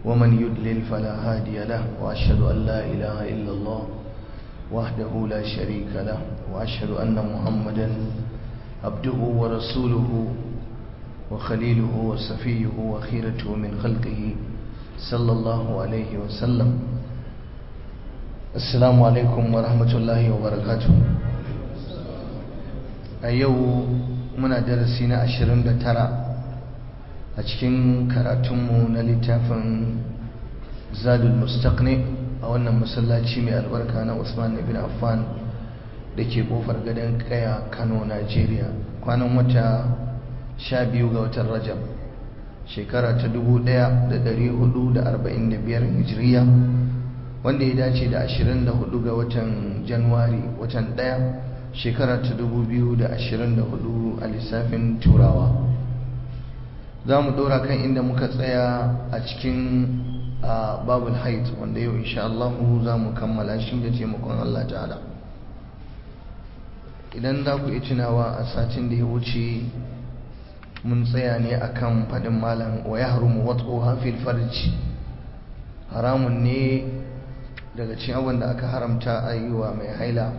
ومن يدلل فلا هادي له وأشهد أن لا إله إلا الله وحده لا شريك له وأشهد أن محمدا عبده ورسوله وخليله وصفيه وخيرته من خلقه صلى الله عليه وسلم السلام عليكم ورحمة الله وبركاته أيو من درسنا عشرين ترى أشكين كراتمو نلتافن زاد المستقنع a wannan masallaci mai albarka na Usman ibn Affan da ke kofar gadon kaya Kano Najeriya kwanan wata 12 ga watan Rajab shekara ta 1445 Hijriya wanda ya dace da 24 ga watan Januwari watan 1 shekara ta 2024 a lissafin Turawa za mu dora kan inda muka tsaya a cikin a babul haid wanda yau insha Allah za mu kammala shi da taimakon Allah ta'ala idan za ku yi tunawa a satin da ya wuce mun tsaya ne akan faɗin malam wa ya harumu watsu hafil farji haramun ne daga cikin abin da aka haramta a yi wa mai haila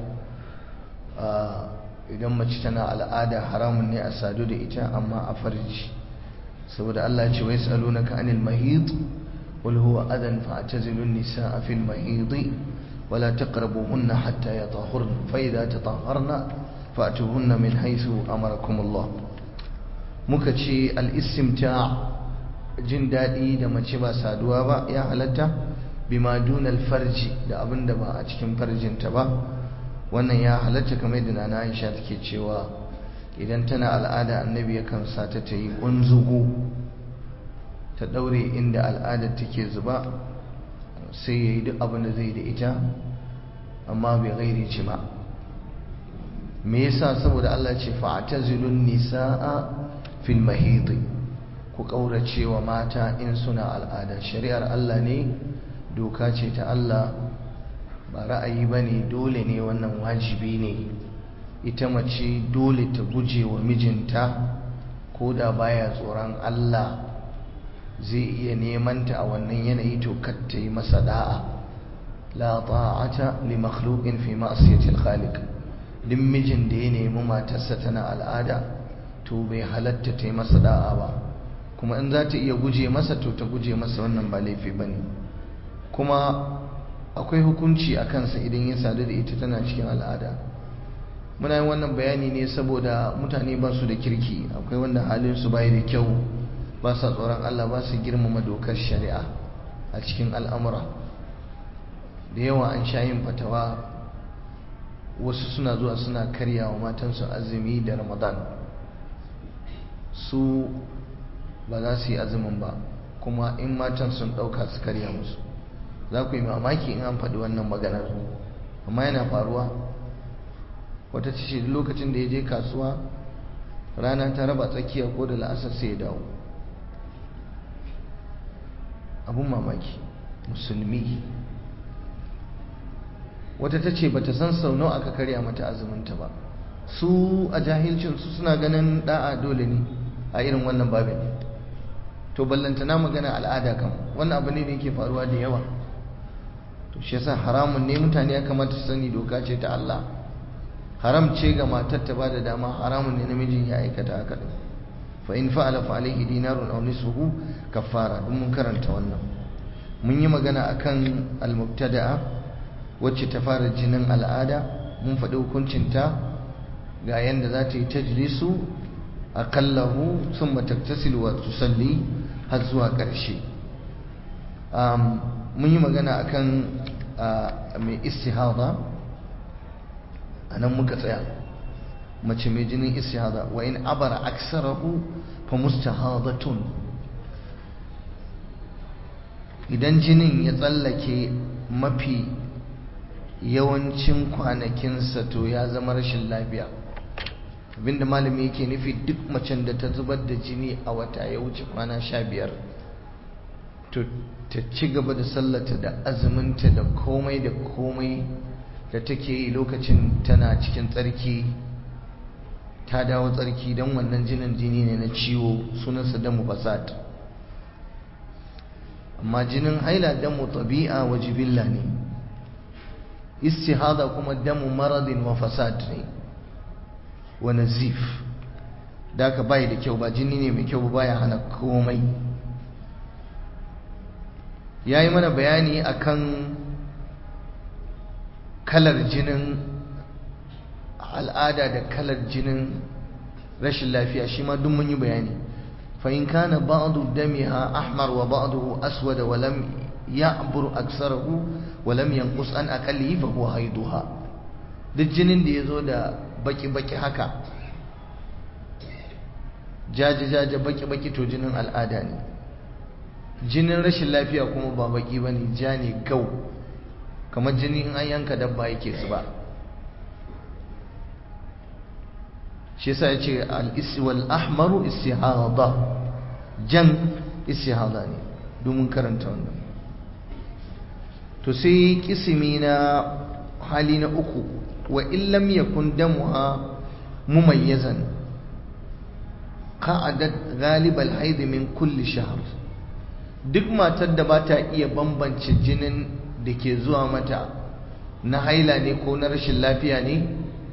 idan mace tana al'ada haramun ne a sadu da ita amma a farji saboda Allah ce wai tsalunaka anil mahid قل هو أذى فاعتزلوا النساء في المحيض ولا تقربوهن حتى يطهرن فإذا تطهرن فأتوهن من حيث أمركم الله مكتشي الاستمتاع jin daɗi da mace ba saduwa ba ya halatta bima dunal farji da abin da ba a cikin farjinta ba wannan ya halatta kamar da nana Aisha take cewa idan tana al'ada annabi yakan sa ta ta yi kunzugu ta daure inda al'adar take zuba sai ya yi duk abin da zai da ita amma bai gairi ci ba me yasa saboda Allah ce fa'tazilun nisaa fil mahid ku kaurace wa mata in suna al'ada shari'ar Allah ne doka ce ta Allah ba ra'ayi bane dole ne wannan wajibi ne ita mace dole ta guje wa mijinta ko da baya tsoron Allah zai iya neman ta a wannan yanayi to ta yi masa da'a la ta'ata li makhluqin fi ma'siyati al-khaliq din mijin da ya nemi matarsa tana al'ada to bai halatta ta yi masa da'a ba kuma in za ta iya guje masa to ta guje masa wannan ba laifi bane kuma akwai hukunci a kansa idan ya sadu da ita tana cikin al'ada muna yin wannan bayani ne saboda mutane ba su da kirki akwai wanda halin su bai da kyau ba sa tsoron Allah ba su girmama dokar shari'a a cikin al'amura da yawa an sha yin fatawa wasu suna zuwa suna karya wa matansu azumi da ramadan su ba za su yi azumin ba kuma in matan sun ɗauka su karya musu za ku yi mamaki in an faɗi wannan maganar amma yana faruwa wata ce lokacin da ya je kasuwa rana ta raba tsakiya ko da la'asar sai ya dawo abun mamaki musulmi wata ta ce bata san sau nawa aka karya mata azuminta ba su a jahilcinsu suna ganin da'a dole ne a irin wannan babin to ballantana magana al'ada kam wannan abu ne da yake faruwa da yawa to shi yasa haramun ne mutane ya kamata su sani doka ce ta Allah haram ce ga matar ta bada dama haramun ne namijin ya aikata haka din fa in fa'ala fa alayhi dinarun aw nisfuhu kaffara dun mun karanta wannan mun yi magana akan al-mubtada'a wacce ta fara jinin al'ada mun faɗi hukuncin ta ga yanda za ta yi tajlisu aqallahu thumma taktasilu wa tusalli har zuwa ƙarshe mun yi magana akan mai istihada anan muka tsaya mace mai jinin istihada wa in abara aksarahu fa mustahadatun idan jinin ya tsallake mafi yawancin kwanakinsa to ya zama rashin lafiya abinda malami yake nufi duk macen da ta zubar da jini a wata ya wuce kwana sha biyar to ta ci gaba da sallata da azuminta da komai da komai da take yi lokacin tana cikin tsarki ta dawo tsarki don wannan jinin jini ne na ciwo sunansa damu fasad amma jinin haila damu tabi'a wa jibilla ne istihada kuma damu maradin wa fasad ne wa nazif da ka bai da kyau ba jini ne mai kyau baya hana komai yayi mana bayani akan kalar jinin al'ada da kalar jinin rashin lafiya shi ma duk mun yi bayani fa in kana ba'du damiha ahmar wa ba'duhu aswad wa lam ya'bur aksarahu wa lam yanqus an aqallihi fa huwa haiduha duk jinin da yazo da baki baki haka jaje jaje baki baki to jinin al'ada ne jinin rashin lafiya kuma ba baki bane ja ne gau kamar jini in an yanka dabba yake zuba shi yasa yace al-isi wal ahmaru istihada jan istihada ne domin karanta wannan to sai kisimi na hali na uku wa illam yakun damuha mumayyazan qa'adat ghalib al-hayd min kulli shahr duk matar da ba ta iya bambance jinin da ke zuwa mata na haila ne ko na rashin lafiya ne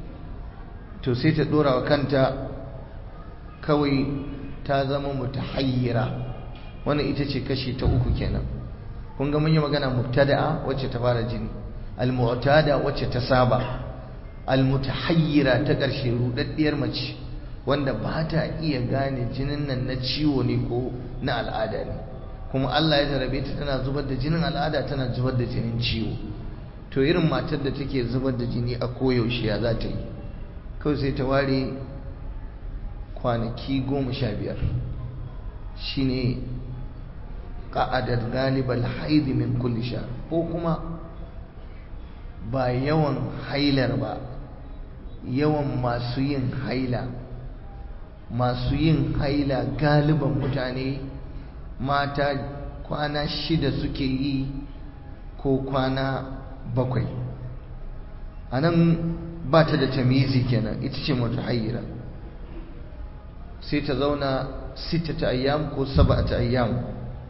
to sai ta dora wa kanta kawai ta zama mutahayyira wannan ita ce kashi ta uku kenan kun ga mun yi magana mubtada'a wacce ta fara jini al-mu'tada wacce ta saba al-mutahayyira ta ƙarshe rudaddiyar mace wanda ba ta iya gane jinin nan na ciwo ne ko na al'ada ne kuma Allah ya jarabe ta tana zubar da jinin al'ada tana zubar da jinin ciwo to irin matar da take zubar da jini a koyaushe ya za ta yi kawai sai ta ware kwanaki goma sha biyar shi ne ƙa'adar galibar haidi min kulli sha ko kuma ba yawan hailar ba yawan masu yin haila masu yin haila galiban mutane mata kwana shida suke yi ko kwana bakwai a nan ba ta da tamizi kenan ita ce mutahayyira sai ta zauna sita ta ayyam ko saba ta ayyam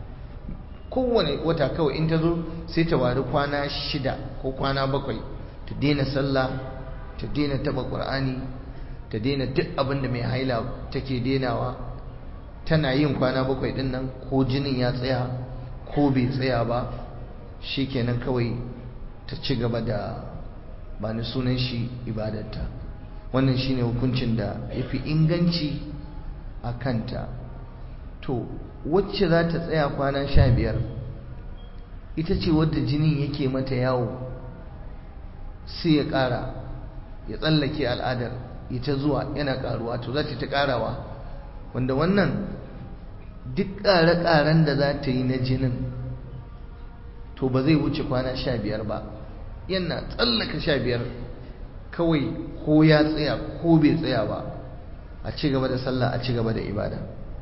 kowane wata kawai in ta zo sai ta wari kwana shida ko kwana bakwai ta daina sallah ta daina taba ƙur'ani ta daina duk abin da mai haila take dainawa tana yin kwana bakwai din nan ko jinin ya tsaya ko bai tsaya ba shikenan kawai ta ci gaba da ba ni sunan shi ibadarta wannan shine hukuncin da ya fi inganci a kanta to wacce za ta tsaya kwana sha biyar ita ce wadda jinin yake mata yawo sai ya ƙara ya tsallake al'adar ita zuwa yana ƙaruwa to za ta ta ƙarawa wanda wannan duk ƙare-ƙaren da za ta yi na jinin to ba zai wuce kwana sha biyar ba yana tsallaka sha biyar kawai ko ya tsaya ko bai tsaya ba a ci gaba da sallah a ci gaba da ibada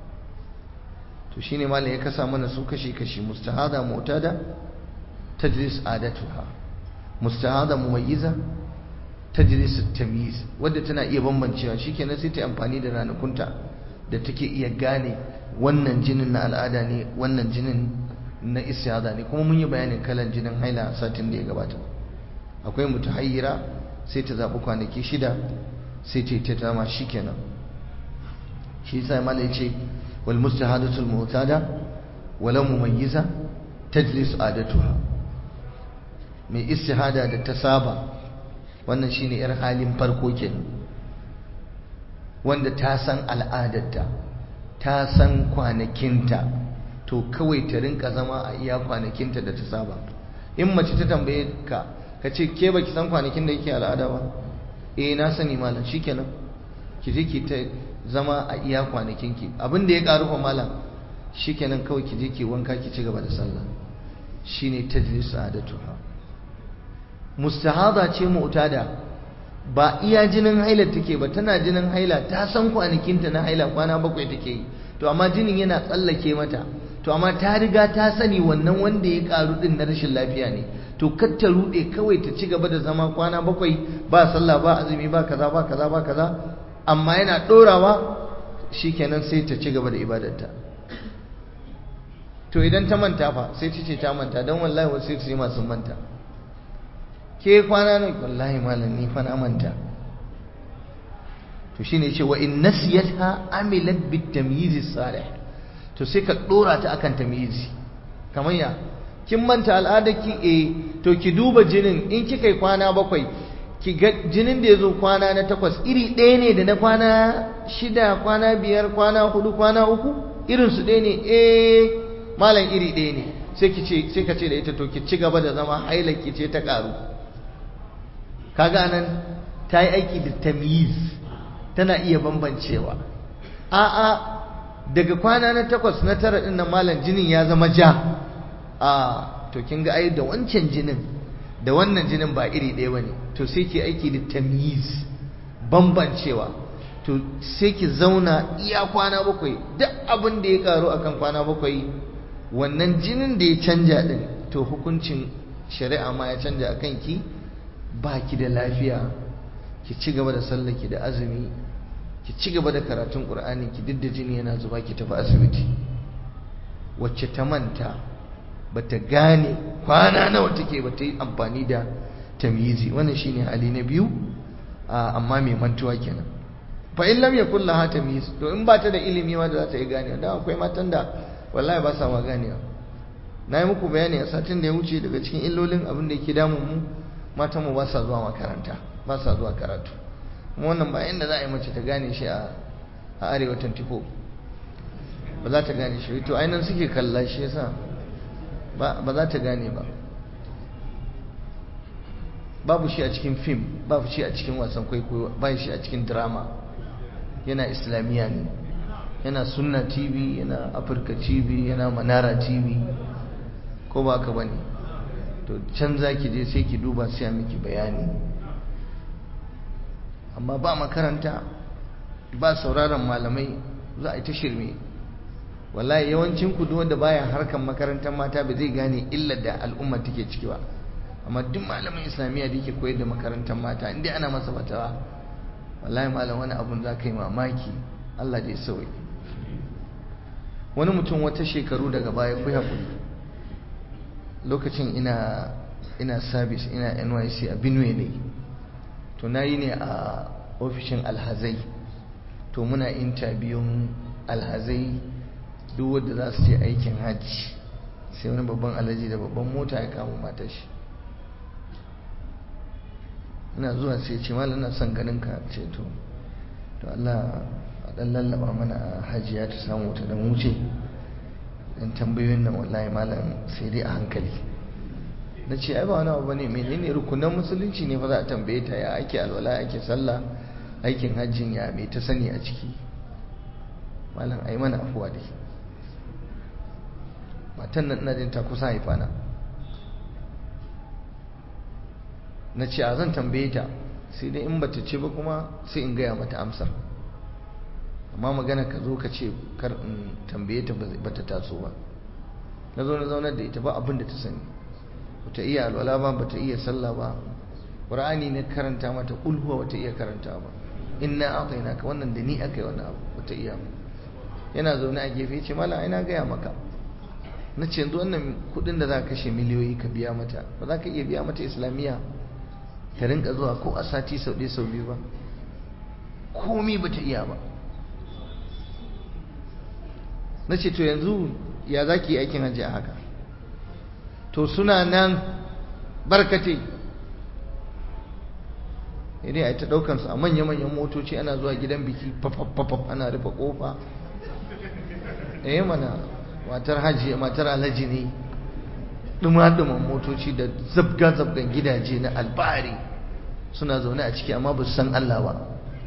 to shine malam ya kasa mana su kashi-kashi mustahada mu'tada tajlis adatuha mustahada mumayyiza tajlis tamyiz wadda tana iya bambancewa shikenan sai ta amfani da ranakunta da take iya gane wannan jinin na al'ada ne wannan jinin na istihada ne kuma mun yi bayanin kalan jinin haila satin da ya gabata akwai mutahayyira sai ta zaɓi kwanaki shida sai ta yi ta dama shikenan shi yasa malai ya ce wal mustahadatul mu'tada walau mumayyiza tajlis adatuha mai istihada da ta saba wannan shine yar halin farko kenan wanda ta san al'adarta ta san kwanakinta to kawai ta rinka zama a iya kwanakinta da ta saba in mace ta tambaye ka ka ce ke baki san kwanakin da yake al'ada ba eh na sani malam shikenan ki je ki ta zama a iya kwanakinki abin da ya karu fa malam shikenan kawai ki je ki wanka ki ci gaba da sallah shine tajlis adatuha mustahada ce mu'tada ba iya jinin haila take ba tana jinin haila ta san kwanakinta na haila kwana bakwai take yi to amma jinin yana tsallake mata to amma ta riga ta sani wannan wanda ya karu din na rashin lafiya ne to kar ta rude kawai ta ci gaba da zama kwana bakwai ba sallah ba azumi ba kaza ba kaza ba kaza amma yana dorawa shikenan sai ta ci gaba da ibadarta to idan ta manta fa sai ta ce ta manta don wallahi wasu sai masu manta ke kwana ne wallahi malam ni fa na manta to shine ce wa in nasiyatha amilat bit tamyiz salih to sai ka dora ta akan tamyizi kamar ya kin manta al'adarki eh to ki duba jinin in kika yi kwana bakwai ki ga jinin da ya zo kwana na takwas iri ɗaya ne da na kwana shida kwana biyar kwana hudu kwana uku irin su ɗaya ne eh malam iri ɗaya ne sai ki ce sai ka ce da ita to ki ci gaba da zama haila ki ce ta ƙaru kaga nan ta yi aiki da tamyiz tana iya bambancewa a'a daga kwana na takwas na tara ɗin nan malam jinin ya zama ja a to kin ga ai da wancan jinin da wannan jinin ba iri ɗaya bane to sai ki aiki da tamyiz bambancewa to sai ki zauna iya kwana bakwai duk abin da ya karu akan kwana bakwai wannan jinin da ya canja din to hukuncin shari'a ma ya canja akan ki ba ki da lafiya ki ci gaba da sallaki da azumi ki ci gaba da karatun qur'ani ki duk da jini yana zuba ki tafi asibiti wacce ta manta bata gane kwana nawa take bata yi amfani da tamyizi wannan shine hali na biyu amma mai mantuwa kenan fa in lam yakul laha tamyiz to in ba ta da ilimi ma da za ta yi gane dan akwai matan da wallahi ba sa ma ganewa na yi muku bayani a satin da ya wuce daga cikin illolin abin da yake damun mu matan mu ba sa zuwa makaranta ba sa zuwa karatu kuma wannan ba inda za a yi mace ta gane shi a arewa 24 ba za ta gane shi to ainihin suke kalla shi yasa ba za ta gane ba babu shi a cikin fim babu shi a cikin wasan kwaikwayo ba shi a cikin drama yana islamiyya ne yana sunna tv yana afirka tv yana manara tv ko ba ka bane to can za ki je sai ki duba sai a miki bayani amma ba makaranta ba sauraron malamai za a yi ta shirme wallahi yawancin ku wanda baya harkan makarantar mata ba zai gane illar da al'umma take ciki ba amma duk malamin islamiyya da yake koyar da makarantar mata inda ana masa fatawa wallahi malam wani abun za ka yi mamaki Allah da ya sauyi wani mutum wata shekaru daga baya ku haƙuri lokacin ina ina service ina NYC a Benue ne to na yi ne a ofishin alhazai to muna intabiyun alhazai duk wadda za su je aikin hajji sai wani babban alhaji da babban mota ya kama mata shi ina zuwa sai ce malam na son ganin ka ce to to Allah a dan lallaba mana hajiya ta samu ta dan wuce dan tambayoyin nan wallahi malam sai dai a hankali na ce ai ba wani abu bane menene rukunan musulunci ne fa za a tambaye ta ya ake alwala ake sallah aikin hajjin ya me ta sani a ciki malam ai mana afuwa dai matan nan ina jin ta kusa haifa na na ce a zan tambaye ta sai dai in bata ce ba kuma sai in gaya mata amsar amma magana ka zo ka ce kar in tambaye ta bata taso ba na zo na zaunar da ita ba abin da ta sani bata iya alwala ba bata iya sallah ba qur'ani ne karanta mata ulhuwa bata iya karanta ba inna a'tainaka wannan da ni akai wannan abu bata iya ba yana zaune a gefe ce mala ai na gaya maka na ce yanzu wannan kudin da za ka kashe miliyoyi ka biya mata ba za ka iya biya mata islamiyya ta rinka zuwa ko a sati sau ɗaya sau biyu ba komi ba ta iya ba na ce to yanzu ya za ki yi aikin hajji a haka to suna nan barkate idai a ta ɗaukansu a manya-manyan motoci ana zuwa gidan biki fafafafaf ana rufe ƙofa eh mana matar hajji matar alhaji ne duma-duman motoci da zabga-zabgan gidaje na albari suna zaune a ciki amma ba su san Allah ba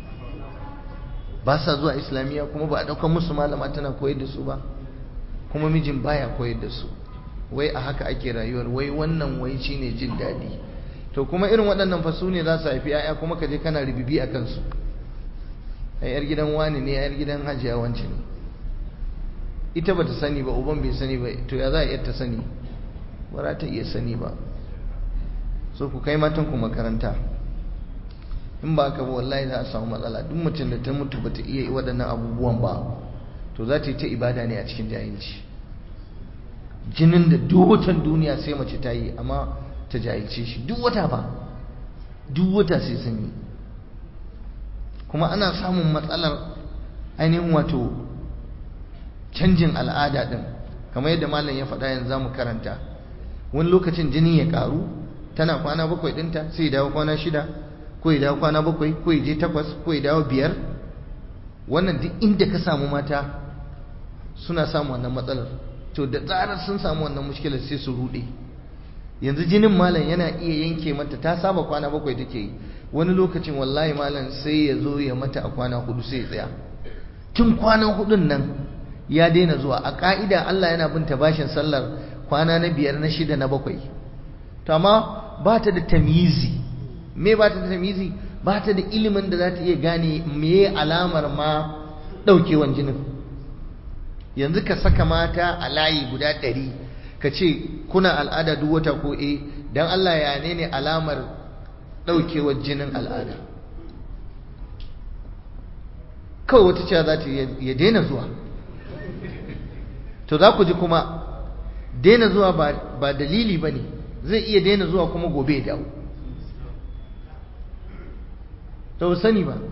ba sa zuwa islamiyya kuma ba a ɗaukar musu malama tana koyar da su ba kuma mijin baya koyar da su wai a haka ake rayuwar wai wannan wai shine jin daɗi to kuma irin waɗannan fasu ne za su haifi 'ya'ya kuma ka je kana ribibi a kansu a yar gidan wani ne a yar gidan hajiya wance ne ita ba ta sani ba uban bai sani ba to ya za a iya ta sani ba za ta iya sani ba so ku kai matan ku makaranta in ba ka ba wallahi za a samu matsala duk mutum da ta mutu ba ta iya waɗannan abubuwan ba to za ta yi ta ibada ne a cikin jahilci jinin da duk watan duniya sai mace ta yi amma ta jahilce shi duk wata ba duk wata sai sun yi kuma ana samun matsalar ainihin wato canjin al'ada din kamar yadda malam ya faɗa yanzu zamu karanta wani lokacin jini ya ƙaru tana kwana bakwai ɗinta sai ya dawo kwana shida ko ya dawo kwana bakwai ko ya je takwas ko ya dawo biyar wannan duk inda ka samu mata suna samu wannan matsalar to da zarar sun samu wannan mushkilar sai su ruɗe yanzu jinin malam yana iya yanke mata ta saba kwana bakwai take yi wani lokacin wallahi malam sai ya zo ya mata a kwana hudu sai ya tsaya tun kwana hudun nan ya daina zuwa a ka'ida Allah yana binta bashin sallar kwana na biyar na shida na bakwai to amma ba ta da tamizi me ba ta da tamizi ba ta da ilimin da za ta iya gane me alamar ma ɗaukewan jinin yanzu ka saka mata a layi guda ɗari ka ce kuna al'ada duk wata ko e don Allah ya ne ne alamar ɗaukewar jinin al'ada kawai wata cewa za ta ya daina zuwa to za ku ji kuma daina zuwa ba dalili ba ne zai iya daina zuwa kuma gobe ya dawo to sani ba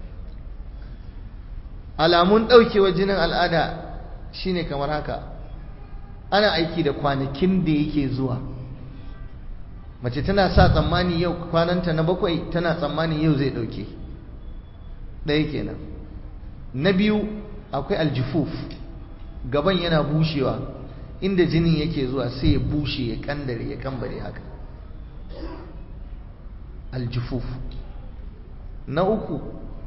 alamun ɗaukewar jinin al'ada shine kamar haka ana aiki da kwanakin da yake zuwa mace tana sa tsammani yau kwananta na bakwai tana tsammani yau zai ɗauke ɗaya kenan na biyu akwai aljifuf gaban yana bushewa inda jinin yake zuwa sai ya bushe ya kandare ya kambare haka aljifuf na uku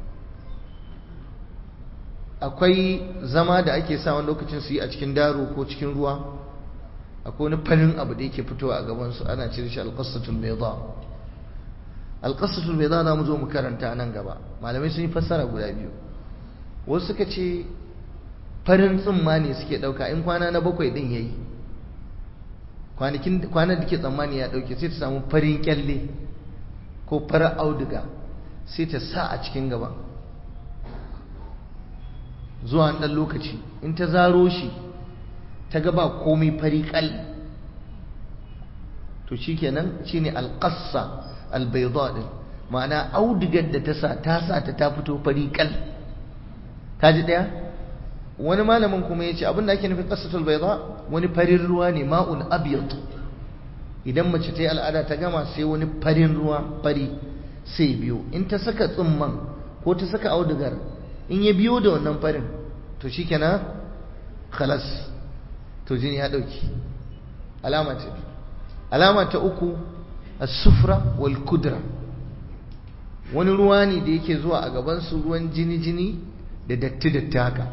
akwai zama da ake sa wani lokacin su yi a cikin daro ko cikin ruwa akwai wani farin abu da yake fitowa a gabansu ana cire shi alƙasatul bayda alƙasatul bayda za mu zo mu karanta nan gaba malamai sun yi fassara guda biyu wasu suka ce farin tsumma ne suke ɗauka in kwana na bakwai ɗin ya yi kwanan da ke tsammani ya ɗauke sai ta samu farin kyalle ko farar auduga sai ta sa a cikin gaba zuwa ɗan lokaci in ta zaro shi ta gaba komai fari kal to shi kenan shi ne alƙassa albaidwa ɗin ma'ana audigar da ta sa ta sa ta ta fito fari kal ta ji ɗaya wani malamin kuma ya ce abin da ake nufin ƙassatul baidwa wani farin ruwa ne ma'un abiyat idan mace ta yi al'ada ta gama sai wani farin ruwa fari sai biyo in ta saka tsumman ko ta saka audigar in ya biyo da wannan farin to shi kenan khalas to jini ya ɗauki alama ta alama ta uku as-sufra wal kudra wani ruwa ne da yake zuwa a gabansu ruwan jini-jini da datti-datti haka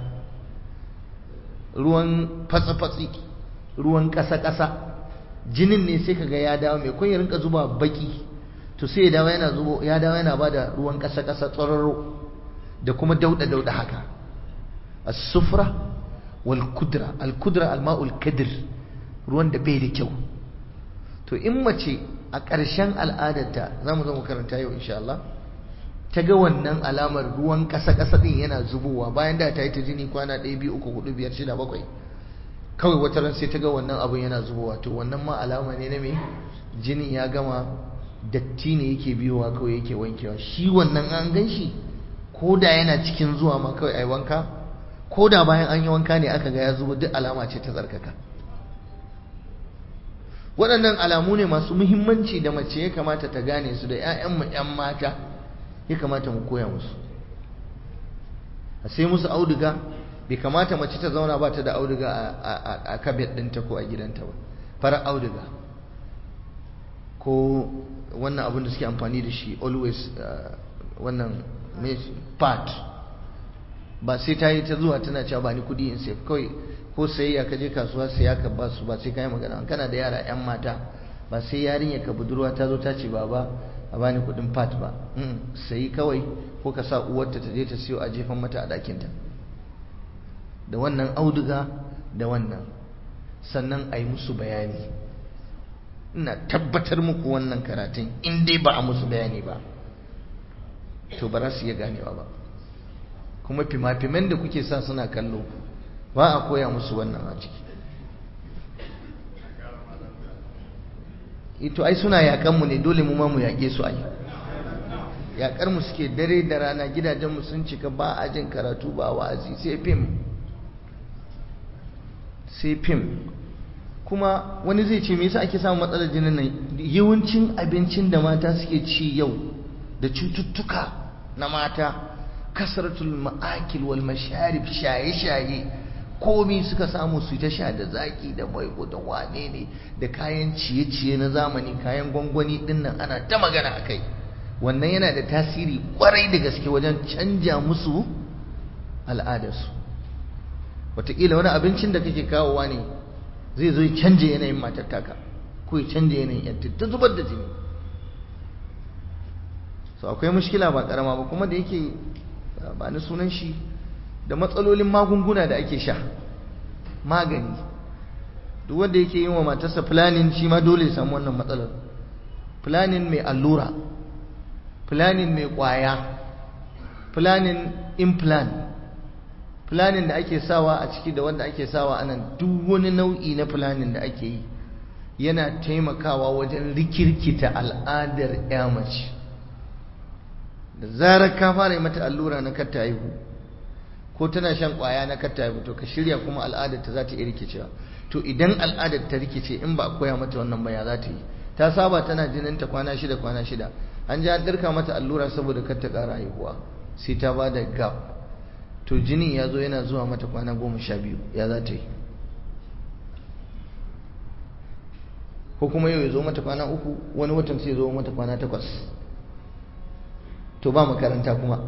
ruwan fatsa-fatsi ruwan ƙasa-ƙasa jinin ne sai kaga ya dawo mai kun ya rinka zuba baki to sai ya dawo yana zubo ya dawo yana bada ruwan ƙasa-ƙasa tsararo da kuma dauda-dauda haka as-sufra wal kudra al kudra al ma'ul kadir ruwan da bai da kyau to in mace a ƙarshen al'adarta za mu zo mu karanta yau insha Allah ta ga wannan alamar ruwan ƙasa-ƙasa ɗin yana zubowa bayan da ta yi ta jini kwana ɗaya biyu uku hudu biyar shida bakwai kawai wata ran sai ta ga wannan abin yana zubowa to wannan ma alama ne na me jini ya gama datti ne yake biyowa kawai yake wankewa shi wannan an gan shi ko da yana cikin zuwa ma kawai ai wanka ko da bayan an yi wanka ne aka ga ya zubo duk alama ce ta tsarkaka waɗannan alamu ne masu muhimmanci da mace ya kamata ta gane su da 'ya'yanmu 'yan mata ya kamata mu koya musu a sai musu auduga bai kamata mace ta zauna ba ta da auduga a kabet ɗinta ko a gidanta ba farar auduga ko wannan abin da suke amfani da shi always wannan part ba sai ta yi ta zuwa tana cewa ba ni kudi in sai kawai ko sayayya ka je kasuwa saya ka ba su ba sai ka yi magana kana da yara yan mata ba sai yarinya ka budurwa ta zo ta ce baba a bani kudin part ba sayi kawai ko ka sa uwarta ta je ta siyo a jefan mata a ɗakinta da wannan auduga da wannan sannan a yi musu bayani ina tabbatar muku wannan karatun in dai ba a musu bayani ba to ba za su iya ganewa ba kuma fima-fiman da kuke sa suna kallo ba a koya musu wannan a ciki ito ai suna yakan mu ne dole mu ma mu yake su ai yakar mu suke dare da rana gidajen mu sun cika ba a jin karatu ba wa'azi sai fim sai fim kuma wani zai ce me yasa ake samun matsalar jinin nan yawancin abincin da mata suke ci yau da cututtuka na mata kasratul ma'akil wal masharib shaye-shaye komi suka samu su ta sha da zaki da maiko da wane ne da kayan ciye-ciye na zamani kayan gwangwani din nan ana ta magana a kai wannan yana da tasiri kwarai da gaske wajen canja musu al'adarsu wataƙila wani abincin da kake kawowa ne zai zo ya canja yanayin matar taka ko ya canja yanayin yanta ta zubar da jini so akwai mushkila ba karama ba kuma da yake ba ni sunan shi da matsalolin magunguna da ake sha magani duk wanda yake yin wa matarsa planning shi ma dole ya samu wannan matsalar planning mai allura planning mai kwaya planning implant planning da ake sawa a ciki da wanda ake sawa a nan duk wani nau'i na planning da ake yi yana taimakawa wajen rikirkita al'adar ya mace da zarar ka fara yi mata allura na katta haihu ko tana shan kwaya na katta haihu to ka shirya kuma al'adar ta za ta iya rikicewa to idan al'adar ta rikice in ba a koya mata wannan ba ya za ta yi ta saba tana jinin ta kwana shida kwana shida an ji an dirka mata allura saboda kar ta ƙara haihuwa sai ta ba da gap to jinin ya zo yana zuwa mata kwana goma sha biyu ya za ta yi ko kuma yau ya zo mata kwana uku wani watan sai ya zo mata kwana takwas to ba makaranta kuma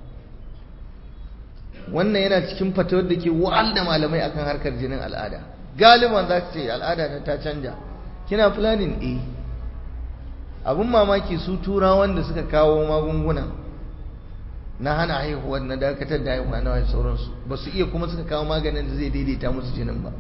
wannan yana cikin fatawar da ke wa'al da malamai akan harkar jinin al'ada galiban za ce al'ada ta canja kina planning eh abun mamaki su turawan da suka kawo magunguna na hana haihuwa na dakatar da haihuwa na wani sauransu ba su iya kuma suka kawo maganin da zai daidaita musu jinin ba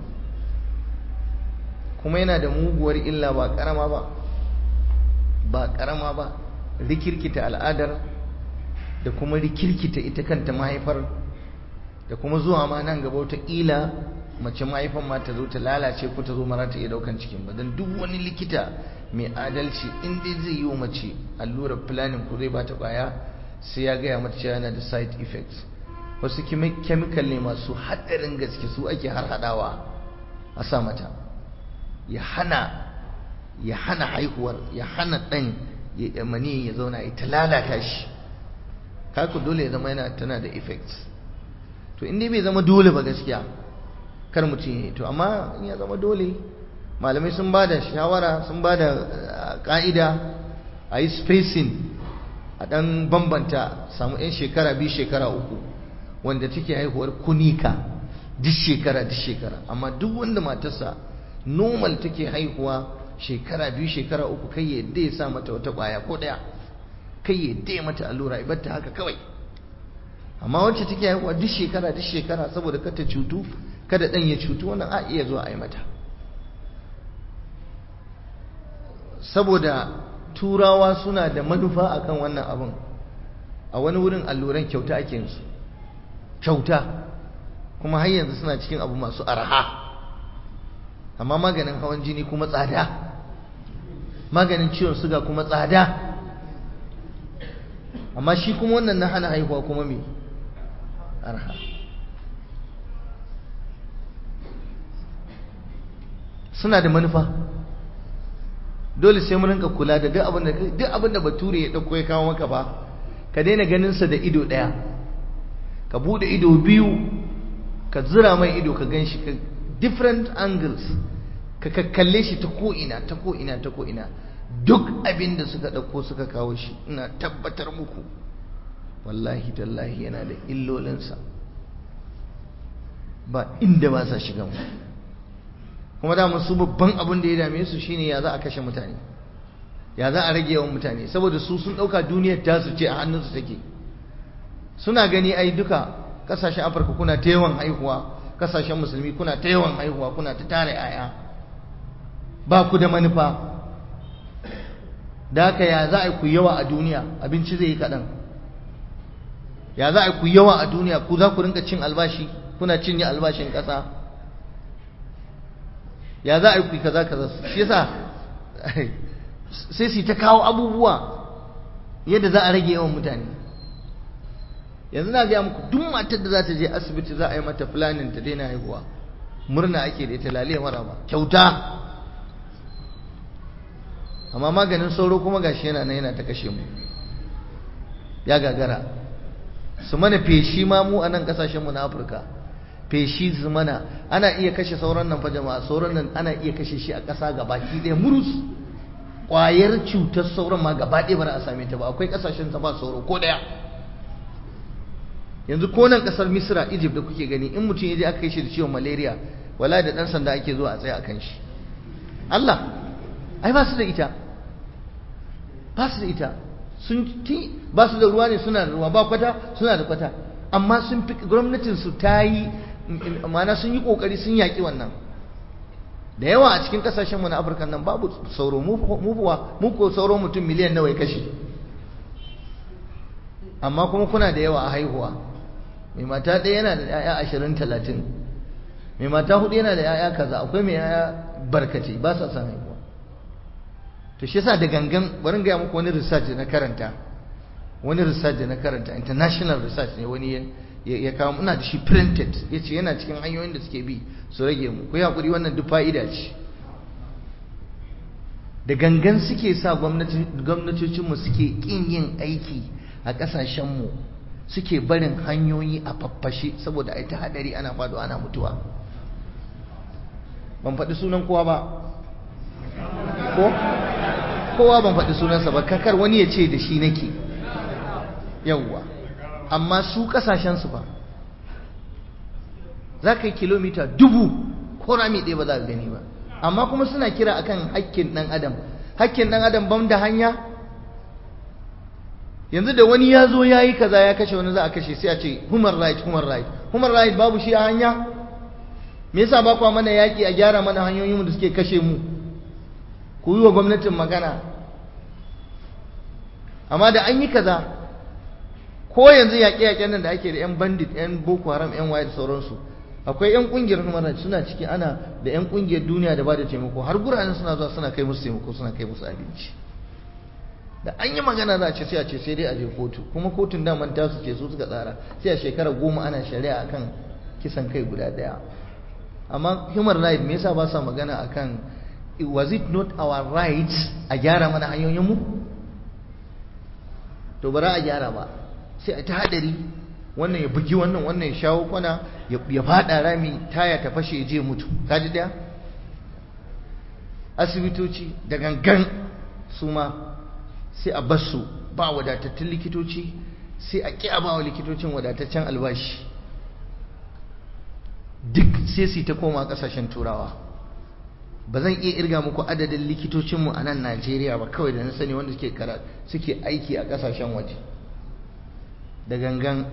kuma yana da muguwar illa ba karama ba ba karama ba rikirkita al'adar da kuma rikirkita ita kanta mahaifar da kuma zuwa ma nan gaba wata ila mace mahaifan ma ta zo ta lalace ko ta zo mara ta iya daukan cikin ba don duk wani likita mai adalci in dai zai yi wa mace allurar planning ko zai bata kwaya sai ya gaya mata cewa yana da side effects wasu chemical ne masu haɗarin gaske su ake har haɗawa a sa mata ya hana ya hana haihuwar ya hana ɗan ya mani ya zauna ya ta lalata shi kaku dole ya zama yana tana da effects to in dai bai zama dole ba gaskiya kar mutum ya to amma in ya zama dole malamai sun ba da shawara sun ba da ka'ida a yi spacing a ɗan bambanta samu 'yan shekara biyu shekara uku wanda take haihuwar kunika duk shekara duk shekara amma duk wanda matarsa normal take haihuwa shekara biyu shekara uku kai ya yadda ya sa mata wata ƙwaya ko ɗaya kai ya yadda ya mata allura ibarta haka kawai amma wacce take haihuwa duk shekara duk shekara saboda kada ta cutu kada ɗan ya cutu wannan a iya zuwa a yi mata saboda turawa suna da manufa akan wannan abin a wani wurin alluran kyauta ake yin su kyauta kuma har yanzu suna cikin abu masu arha amma maganin hawan jini kuma tsada maganin ciwon suga kuma tsada amma shi kuma wannan na hana haihuwa kuma me arha suna da manufa dole sai mun rinka kula da duk abin da duk abin da bature ya dauko ya kawo maka ba ka daina ganin sa da ido daya ka bude ido biyu ka zira mai ido ka ganshi ka different angles ka kakkalle shi ta ko ina ta ko ina ta ko ina duk abin da suka dauko suka kawo shi ina tabbatar muku wallahi tallahi yana da illolinsa ba inda ba sa shiga mu kuma da su babban abin da ya dame su shine ya za a kashe mutane ya za a rage yawan mutane saboda su sun dauka duniyar ta su ce a hannunsu take suna gani ai duka kasashen afirka kuna ta yawan haihuwa kasashen musulmi kuna ta yawan haihuwa kuna ta tare yaya ba ku da manufa da haka ya za a ku yawa a duniya abinci zai yi kaɗan ya za a ku yawa a duniya ku za ku rinka cin albashi kuna cinye albashin ƙasa ya za a yi kaza kaza shi yasa sai su ta kawo abubuwa yadda za a rage yawan mutane yanzu na gaya muku duk matar da za ta je asibiti za a yi mata planning ta daina haihuwa murna ake da ita lalai mara ba kyauta amma maganin sauro kuma gashi yana nan yana ta kashe mu ya gagara su mana feshi ma mu a nan kasashenmu na afirka feshi su mana ana iya kashe sauran nan fa jama'a sauran nan ana iya kashe shi a ƙasa gabaki ɗaya murus ƙwayar cutar sauran ma gaba ɗaya ba a same ta ba akwai ƙasashen ta ba sauro ko ɗaya yanzu ko nan ƙasar misra egypt da kuke gani in mutum ya je aka kai shi da ciwon malaria wala da ɗan sanda ake zuwa a tsaya a kan shi allah ai ba su da ita ba su da ita sun ti ba su da ruwa ne suna da ruwa ba kwata suna da kwata amma sun fi gwamnatin su ta yi ma'ana sun yi kokari sun yaki wannan da yawa a cikin kasashen mu na Afirka nan babu sauro mu kuwa mu ko sauro mutum miliyan nawa ya kashe amma kuma kuna da yawa a haihuwa mai mata ɗaya yana da 'ya'ya ashirin talatin mai mata hudu yana da 'ya'ya kaza akwai mai 'ya'ya barkace ba sa son haihuwa to shi yasa da gangan bari gaya muku wani research na karanta wani research da na karanta international research ne wani ya kawo muna da shi printed ya ce yana cikin hanyoyin da suke bi su rage mu ku haƙuri wannan duk fa'ida ce da gangan suke sa gwamnatocinmu suke ƙin yin aiki a ƙasashenmu suke barin hanyoyi a faffashe saboda a ta haɗari ana faɗo ana mutuwa ban faɗi sunan kowa ba ko kowa ban faɗi sunansa ba kakar wani ya ce da shi nake yawwa amma su ƙasashensu ba za ka yi kilomita dubu ko rami ɗaya ba za ka gani ba amma kuma suna kira akan hakkin ɗan adam hakkin ɗan adam ban da hanya yanzu da wani ya zo ya yi kaza ya kashe wani za a kashe sai a ce human right human right human right babu shi a hanya me yasa ba kwa mana yaƙi a gyara mana hanyoyinmu da suke kashe mu ku yi wa gwamnatin magana amma da an yi kaza ko yanzu yaƙe-yaƙen nan da ake da 'yan bandit 'yan boko haram 'yan waye da sauransu akwai 'yan ƙungiyar human suna ciki ana da 'yan ƙungiyar duniya da ba da taimako har guraren suna zuwa suna kai musu taimako suna kai musu abinci da an yi magana za a ce sai a ce sai dai a je kotu kuma kotun daman tasu ce su suka tsara sai a shekara goma ana shari'a akan kisan kai guda ɗaya amma human right me yasa ba sa magana akan was it not our right a gyara mana hanyoyinmu to bara a gyara ba sai a ta hadari wannan ya bugi wannan wannan ya shawo kwana ya fada rami taya ta fashe je mutu kaji daya asibitoci da gangan su ma sai a basu ba wadatattun likitoci sai a ƙi a ba wa likitocin wadataccen albashi duk sai su ta koma ƙasashen turawa ba zan iya irga muku adadin likitocinmu a nan Najeriya ba kawai da na sani wanda suke kara suke aiki a kasashen waje da gangan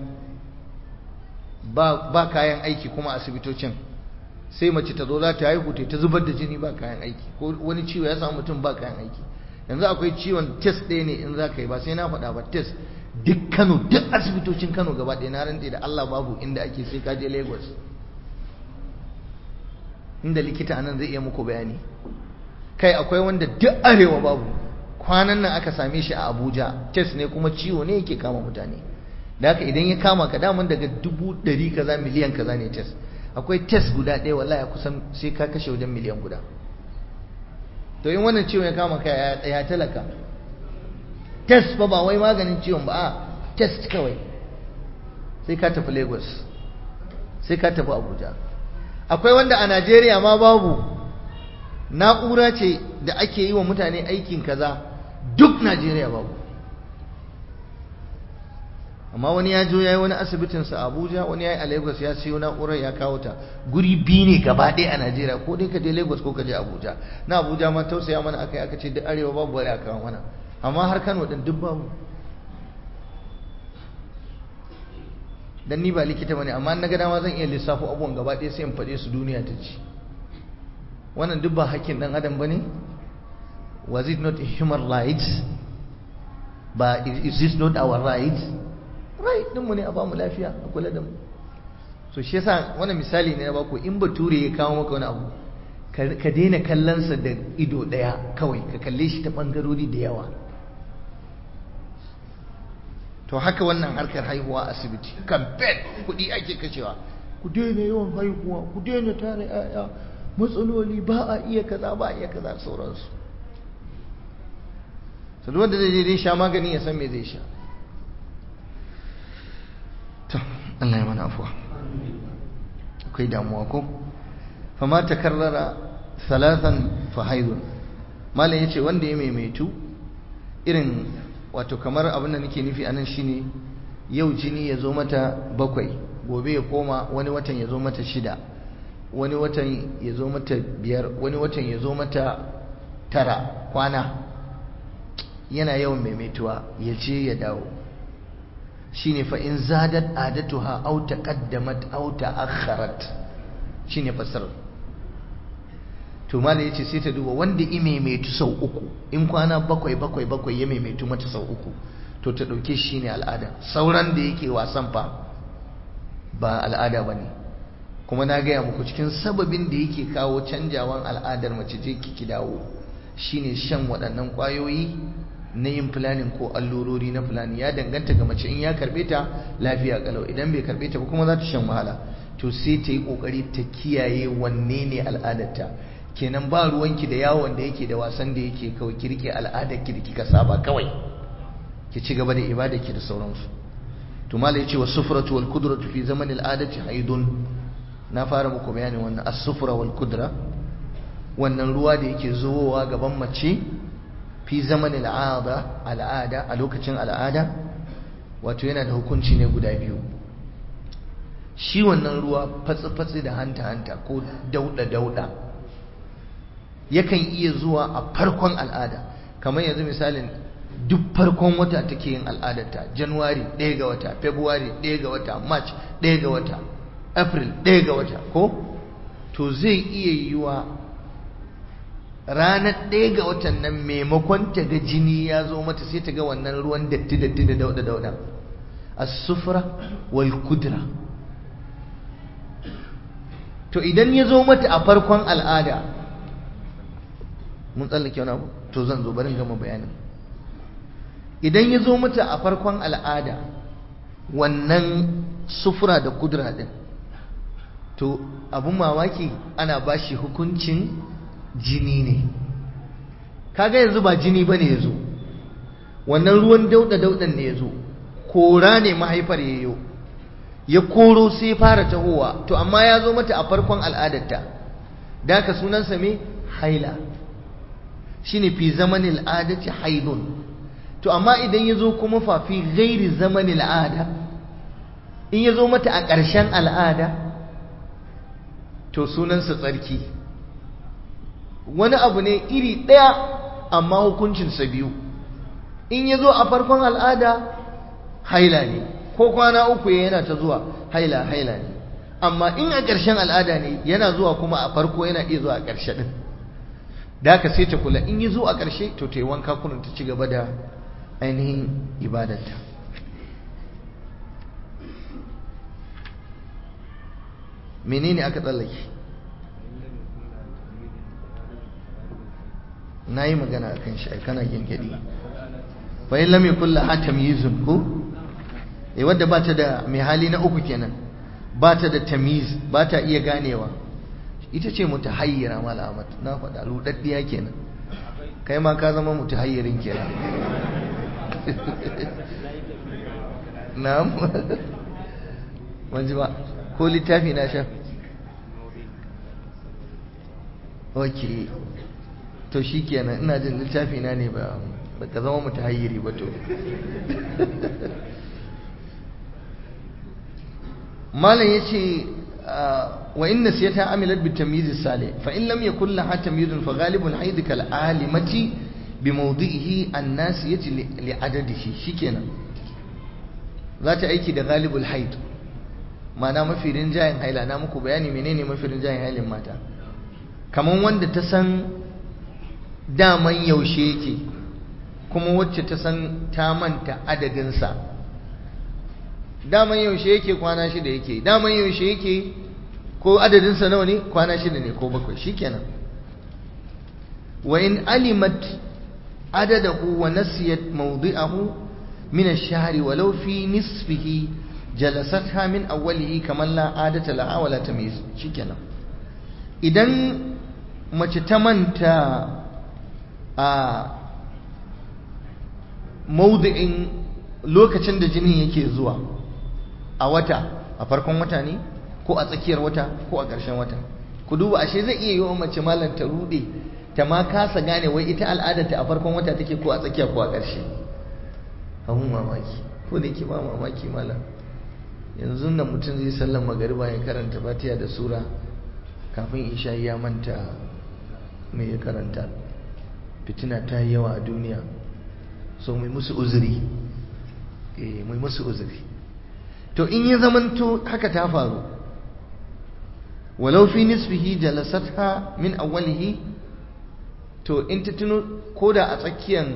ba, ba kayan aiki kuma asibitocin sai mace ta zo za ta haihu ta zubar da jini ba kayan aiki ko wani ciwo ya samu mutum ba kayan aiki yanzu akwai ciwon test ɗaya ne in za ka yi ba sai na faɗa ba test duk Kano duk asibitocin Kano gaba ɗaya na rantse da Allah babu inda ake sai ka je Lagos inda likita anan zai iya muku bayani kai akwai wanda duk arewa babu kwanan nan aka same shi a Abuja test ne kuma ciwo ne yake kama mutane da haka idan ya kama ka daman daga dubu ɗari kaza miliyan kaza ne test akwai test guda ɗaya wallahi kusan sai ka kashe wajen miliyan guda to in wannan ciwon ya kama ka ya talaka test fa ba wai maganin ciwon ba a test kawai sai ka tafi Lagos sai ka tafi Abuja akwai wanda a Najeriya ma babu na'ura ce da ake yi wa mutane aikin kaza duk Najeriya babu amma wani ya jo ya yi wani asibitinsa a Abuja wani ya yi a Lagos ya siyo na'urar ya kawo ta guri biyu ne gaba ɗaya a Najeriya ko dai ka je Lagos ko ka je Abuja na Abuja ma tausaya mana aka yi aka ce duk arewa babu wani aka kawo mana amma har Kano din duk babu dan ni ba likita bane amma na ga dama zan iya lissafo abubuwan gaba ɗaya sai in faɗe su duniya ta ci wannan duk ba hakkin dan adam bane was it not a human right ba is this not our right right din mu ne a ba mu lafiya a kula da mu so shi yasa wannan misali ne na baku in bature ya kawo maka wani abu ka daina kallonsa da ido ɗaya kawai ka kalle shi ta ɓangarori da yawa to haka wannan harkar haihuwa asibiti campaign kuɗi ake kashewa ku daina yawan haihuwa ku daina tare 'ya'ya matsaloli ba a iya kaza ba a iya kaza sauransu sai wanda zai je sha magani ya san me zai sha to Allah ya mana afuwa akwai damuwa ko fama takarrara thalathan fa haidun malam yace wanda ya maimaitu irin wato kamar abin da nake nufi anan shine yau jini ya zo mata bakwai gobe ya koma wani watan ya zo mata shida wani watan ya zo mata biyar wani watan ya zo mata tara kwana yana yawan maimaituwa ya ce ya dawo shine fa in zadat adatuha aw taqaddamat aw ta'akhkharat shine fasar to malai yace sai ta duba wanda i maimaitu sau uku in kwana bakwai bakwai bakwai ya maimaitu mata sau uku to ta dauke shi ne al'ada sauran da yake wasan fa ba al'ada bane kuma na gaya muku cikin sababin da yake kawo canjawan al'adar mace je ki dawo shine shan waɗannan ƙwayoyi na yin fulani ko allurori na fulani ya danganta ga mace in ya karbe ta lafiya kalau idan bai karbe ta ba kuma za ta shan wahala to sai ta yi kokari ta kiyaye wanne ne al'adarta kenan ba ruwanki da yawon da yake da wasan da yake kawai ki rike al'adar ki da kika saba kawai ki ci gaba da ibada ki da sauransu to mala yace wa sufratu wal qudratu fi zaman al adati haidun na fara muku bayanin wannan as-sufra wal qudra wannan ruwa da yake zuwowa gaban mace fi zaman al'ada al'ada a lokacin al'ada wato yana da hukunci ne guda biyu shi wannan ruwa fatsi-fatsi da hanta-hanta ko dauda-dauda yakan iya zuwa a farkon al'ada kamar yanzu misalin duk farkon wata take yin al'adarta januwari ɗaya ga wata february ɗaya ga wata march ɗaya ga wata april ɗaya ga wata ko to zai iya yiwa ranar ɗaya ga watan nan maimakon ta ga jini ya zo mata sai ta ga wannan ruwan datti datti da dauda dauda as-sufra wal kudra to idan ya zo mata a farkon al'ada mun tsallake wani abu to zan zo barin gama bayanin idan ya zo mata a farkon al'ada wannan sufura da kudra din to abun mamaki ana bashi hukuncin jini ne kaga yanzu ba jini bane yazo wannan ruwan dauda daudan ne yazo kora ne mahaifar yayo ya koro sai fara tahowa to amma ya zo mata a farkon al'adarta da ka sunansa me haila shine fi zamanil adati haidun to amma idan ya zo kuma fa fi ghairi zamanil ada in ya zo mata a ƙarshen al'ada to sunansa tsarki wani abu ne iri ɗaya amma hukuncinsa biyu in ya zo a farkon al'ada haila ne ko kwana uku yana ta zuwa haila haila ne amma in a ƙarshen al'ada ne yana zuwa kuma a farko yana iya zuwa a ƙarshe ɗin da ka sai ta kula in yi zo a ƙarshe to ta yi wanka kunan ta ci gaba da ainihin ibadarta menene aka tsallake na yi magana a kan shi kana gyangyaɗi fa in lam yakul laha tamyizun ko eh wadda ba ta da mai hali na uku kenan ba ta da tamyiz ba ta iya ganewa ita ce mutahayyira mala ahmad na faɗa ludaddiya kenan kai ma ka zama mutahayyirin kenan na'am wanzu ba ko littafi na sha ok to shi kenan ina jin littafi na ne ba ka zama mutahayyiri ba to malam ya ce wa inna siyata amilat bi tamyiz salih fa in lam yakul laha tamyizun fa ghalibul haid kal alimati bi mawdihi an-nasiyati li adadihi shikenan za ta aiki da ghalibul haid ma'ana mafi rinjayen haila na muku bayani menene mafi rinjayen hailin mata kaman wanda ta san daman yaushe yake kuma wacce ta san ta manta adadinsa daman yaushe yake kwana shida yake daman yaushe yake ko adadinsa nawa ne kwana shida ne ko bakwai shikenan wa in alimat adadahu wa nasiyat mawdi'ahu min ash-shahri walau fi nisfihi jalasatha min awwalihi kaman la adata laha wala tamyiz shikenan idan mace ta manta a maudu'in lokacin da jinin yake zuwa a wata a farkon wata ne ko a tsakiyar wata ko a ƙarshen wata ku duba ashe zai iya yi wa mace malam ta rude ta ma kasa gane wai ita al'adarta a farkon wata take ko a tsakiya ko a ƙarshe abun mamaki ko da yake ba mamaki malam yanzu nan mutum zai sallan magariba ya karanta fatiha da sura kafin isha ya manta mai ya karanta fitina ta yi yawa a duniya so mai musu uzuri eh mai musu uzuri to in ya zamanto haka ta faru walau fi nisfihi jalasatha min awwalihi to in ta tuno koda a tsakiyan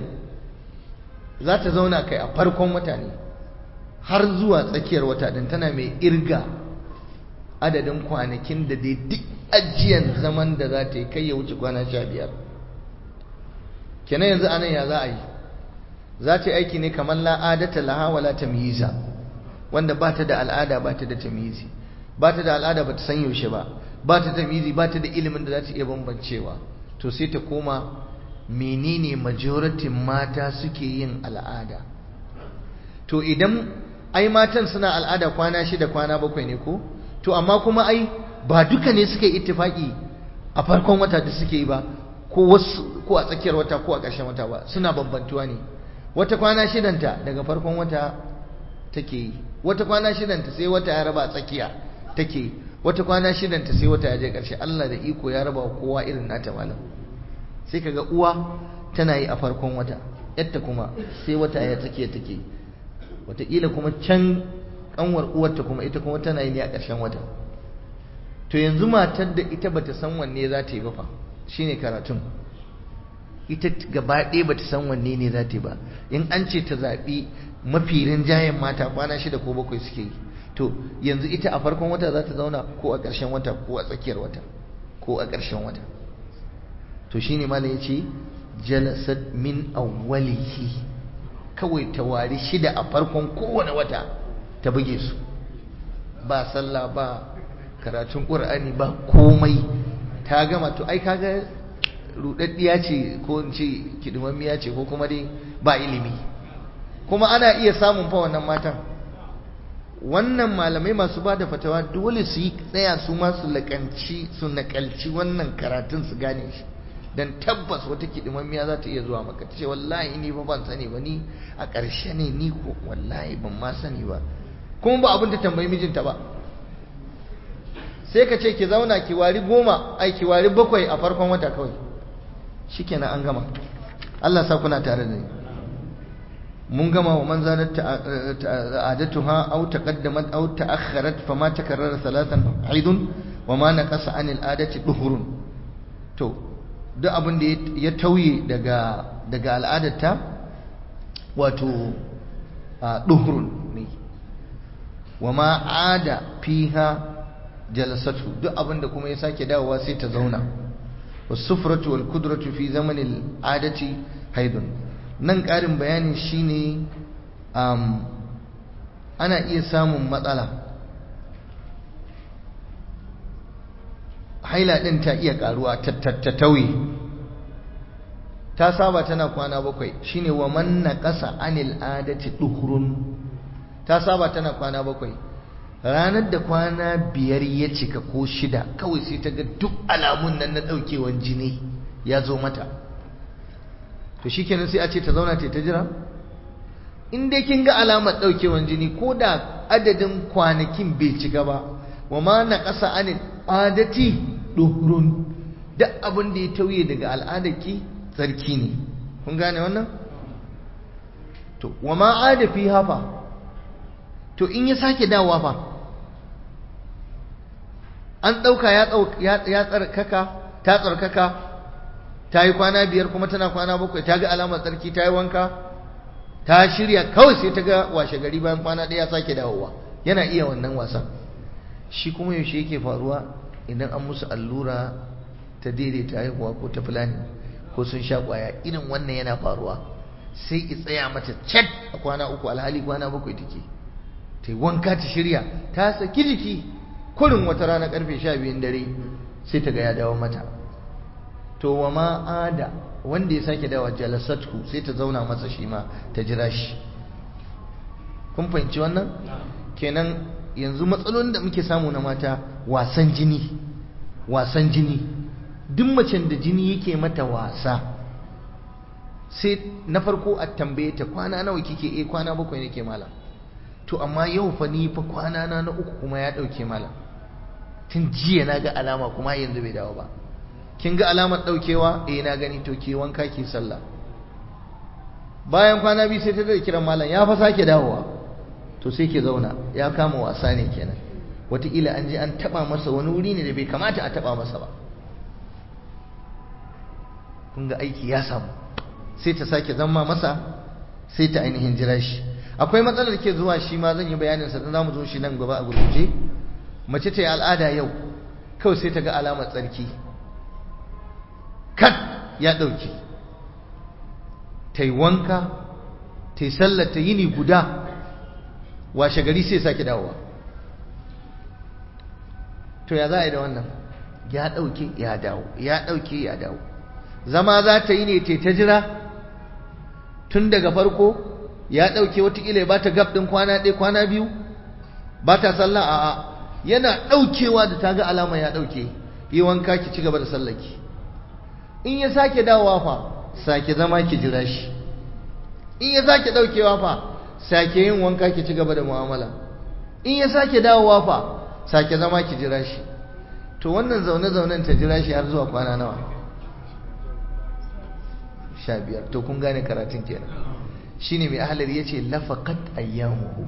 za ta zauna kai a farkon wata ne har zuwa tsakiyar wata din tana mai irga adadin kwanakin da dai duk ajiyan zaman da za ta yi kai ya wuce kwana sha biyar kenan yanzu anan ya za a yi za ta yi aiki ne kamar la'adata laha wala tamyiza wanda ba ta da al'ada ba ta da tamyizi ba ta da al'ada ba ta san yaushe ba ba ta tamyizi ba ta da ilimin da za ta iya bambancewa to sai ta koma menene majoritin mata suke yin al'ada to idan ai matan suna al'ada kwana shida kwana bakwai ne ko to amma kuma ai ba duka ne suka yi ittifaki a farkon wata da suke yi ba ko wasu ko a tsakiyar wata ko a ƙarshen wata ba suna bambantuwa ne wata kwana shidanta daga farkon wata take yi wata kwana shidanta sai wata ya raba tsakiya take yi wata kwana shidanta sai wata ya je ƙarshe Allah da iko ya raba kowa irin nata malam sai kaga uwa tana yi a farkon wata yadda kuma sai wata ya tsakiya take wataƙila kuma can kanwar uwarta kuma ita kuma tana yi ne a ƙarshen wata to yanzu matar da ita bata san wanne za ta yi ba fa shine karatun ita gaba ɗaya bata san wanne ne za ta yi ba in an ce ta zaɓi mafi rinjayen mata kwana shida ko bakwai suke yi to yanzu ita a farkon wata za ta zauna ko a ƙarshen wata ko a tsakiyar wata ko a ƙarshen wata to shine malam ya ce jalasat min awwalihi kawai ta wari shida a farkon kowane wata ta buge su ba sallah ba karatun ƙur'ani ba komai ta gama to ai kaga rudaddiya ce ko in ce kidimammiya ce ko kuma dai ba ilimi kuma ana iya samun fa wannan matan wannan malamai masu ba da fatawa dole su yi tsaya su ma su lakanci su nakalci wannan karatun su gane shi dan tabbas wata kidimammiya za ta iya zuwa maka ta ce wallahi ni fa ban sani ba ni a ƙarshe ne ni ko wallahi ban ma sani ba kuma ba abin ta tambayi mijinta ba sai ka ce ki zauna ki wari goma ai ki wari bakwai a farkon wata kawai shikenan an gama Allah sa kuna tare da ni mun gama wa man zalat ta'adatuha aw taqaddamat aw ta'akhkharat fama takarrara thalathan haidun wa ma naqasa anil adati duhurun to duk abin da ya tauye daga daga al'adarta wato duhurun ne wa ma ada fiha jalasatu duk abinda kuma ya sake dawowa sai ta zauna wasufratu wal kudratu fi zamanil adati haidun nan ƙarin bayani shine um, ana iya samun matsala haila din ta iya karuwa ta tauye ta saba tana kwana bakwai shine wa man naqasa anil adati duhrun ta saba tana kwana bakwai ranar da kwana biyar ya cika ko shida kawai sai ta ga duk alamun nan na ɗaukewan jini ya zo mata to shi kenan sai a ce ta zauna ta ta jira in dai kin ga alamar ɗaukewan jini ko da adadin kwanakin bai cika ba wa ma na ƙasa an adati ɗorun duk abin da ya tauye daga al'adarki tsarki ne kun gane wannan to wa ma adafi hafa to in ya sake dawowa fa an ɗauka ya tsarkaka ta tsarkaka ta yi kwana biyar kuma tana kwana bakwai ta ga alamar tsarki ta yi wanka ta shirya kawai sai ta ga washe gari bayan kwana ɗaya sake dawowa yana iya wannan wasan shi kuma yaushe yake faruwa idan an musu allura ta daidaita haihuwa ko ta fulani ko sun sha kwaya irin wannan yana faruwa sai ki tsaya mata chat a kwana uku alhali kwana bakwai take ta yi wanka ta shirya ta saki jiki kurin wata rana karfe sha biyun dare sai ta ga ya dawo mata to wa ma'ada wanda ya sake dawa jalasatku sai ta zauna masa shi ma ta jira shi kun fahimci wannan kenan yanzu matsalolin da muke samu na mata wasan jini wasan jini duk macen da jini yake mata wasa sai na farko a tambaye ta kwana nawa kike eh kwana bakwai nake malam to amma yau fa ni fa kwana na na uku kuma ya dauke malam tun jiya na ga alama kuma yanzu bai dawo ba kin ga alamar daukewa eh na gani to ke wanka ki sallah bayan kwana biyu sai ta da kiran malam ya fa sake dawowa to sai ke zauna ya kama wasa ne kenan wataƙila an je an taɓa masa wani wuri ne da bai kamata a taɓa masa ba kun ga aiki ya samu sai ta sake zama masa sai ta ainihin jira shi akwai matsalar ke zuwa shi ma zan yi bayanin sa za mu zo shi nan gaba a gurguje mace ta yi al'ada yau kawai sai ta ga alamar tsarki kat ya ɗauke ta yi wanka ta yi sallar ta yini guda washe gari sai sake dawowa to ya za a yi da wannan ya ɗauke ya dawo ya ɗauke ya dawo zama za ta yi ne ta jira tun daga farko ya ɗauke watakila ya ba ta gab ɗin kwana ɗaya kwana biyu ba ta sallah a'a yana ɗaukewa da ta ga alama ya ɗauke yi wanka ki ci gaba da sallaki in ya sake dawowa fa sake zama ki jira shi in ya sake ɗaukewa fa sake yin wanka ki ci gaba da mu'amala in ya sake dawowa fa sake zama ki jira shi to wannan zaune-zaunen ta jira shi har zuwa kwana nawa sha biyar to kun gane karatun kenan shine mai ahalar ya ce lafakat ayyamuhu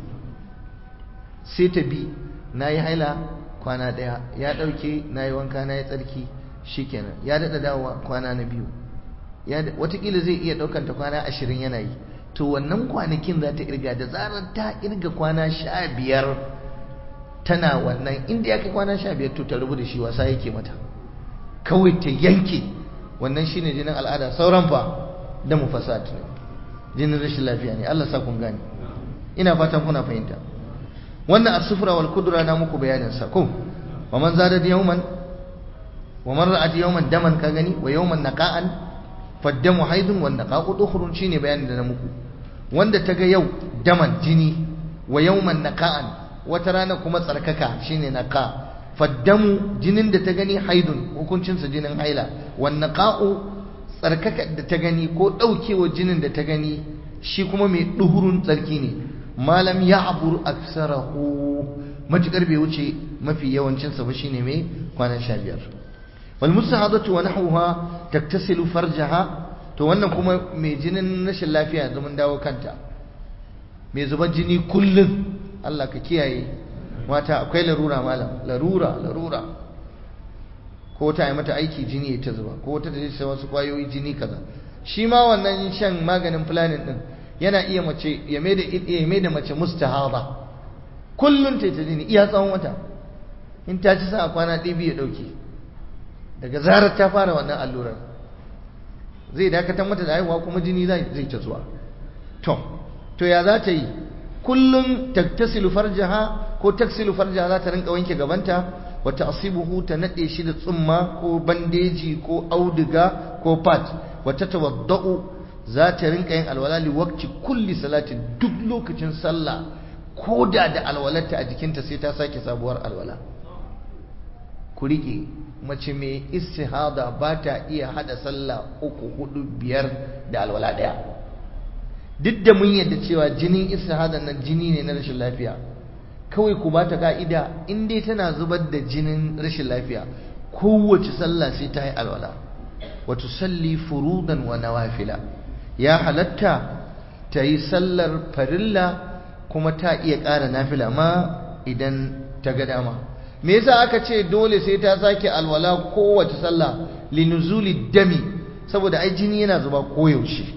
sai ta bi na yi haila kwana ɗaya ya ɗauke na yi wanka na yi tsarki shikenan ya daɗa dawowa kwana na biyu watakila zai iya ɗaukanta kwana ashirin yana yi to wannan kwanakin za ta irga da zarar ta irga kwana sha biyar tana wannan inda ya kai kwana sha biyar to ta rubu da shi wasa yake mata kawai ta yanke wannan shine jinin al'ada sauran fa da mu fasad ne jinin rashin lafiya ne Allah sa kun gane ina fatan kuna fahimta wannan as-sufra wal kudra na muku bayanin sa ko wa man zada yawman wa man ra'at yawman daman ka gani wa yawman naqa'an faddamu haidun wan naqa'u dukhrun shine bayanin da na muku wanda ta ga yau daman jini wa yawman naqa'an wata rana kuma tsarkaka shine naqa faddamu jinin da ta gani haidun hukuncinsa jinin haila wan naqa'u tsarkaka da ta gani ko daukewa jinin da ta gani shi kuma mai duhurun tsarki ne malam ya'bur aksarahu matukar bai wuce mafi yawancin sa ba shine mai kwana 15 wal mustahadatu wa nahwaha taktasilu farjaha to wannan kuma mai jinin rashin lafiya yanzu mun dawo kanta mai zubar jini kullum Allah ka kiyaye mata akwai larura malam larura larura ko ta yi mata aiki jini ta zuba ko ta ta wasu kwayoyi jini kaza shi ma wannan shan maganin planning din yana iya mace ya mai da ya mai da mace mustahaba kullun ta ta jini iya tsawon wata in ta ci sa kwana ɗaya biyu ya dauke daga zarar ta fara wannan allurar zai dakatar mata da haihuwa kuma jini zai ta zuwa to to ya za ta yi kullum taktasilu farjaha ko taksilu farjaha za ta rinka wanke gabanta wa ta'sibuhu ta nade shi da tsumma ko bandeji ko auduga ko pad wa tatawaddau za ta rinka yin alwala li waqti kulli salati duk lokacin sallah koda da alwalarta a jikinta sai ta sake sabuwar alwala ku rike mace mai istihada ba ta iya hada sallah uku hudu biyar da alwala daya duk da mun yadda cewa jinin istihadan nan jini ne na rashin lafiya kawai ku ba ta ka'ida in dai tana zubar da jinin rashin lafiya kowace sallah sai ta yi alwala wa tusalli furudan wa nawafila ya halatta ta yi sallar farilla kuma ta iya ƙara nafila ma idan ta ga dama me yasa aka ce dole sai ta sake alwala kowace sallah linuzuli dami saboda ai jini yana zuba koyaushe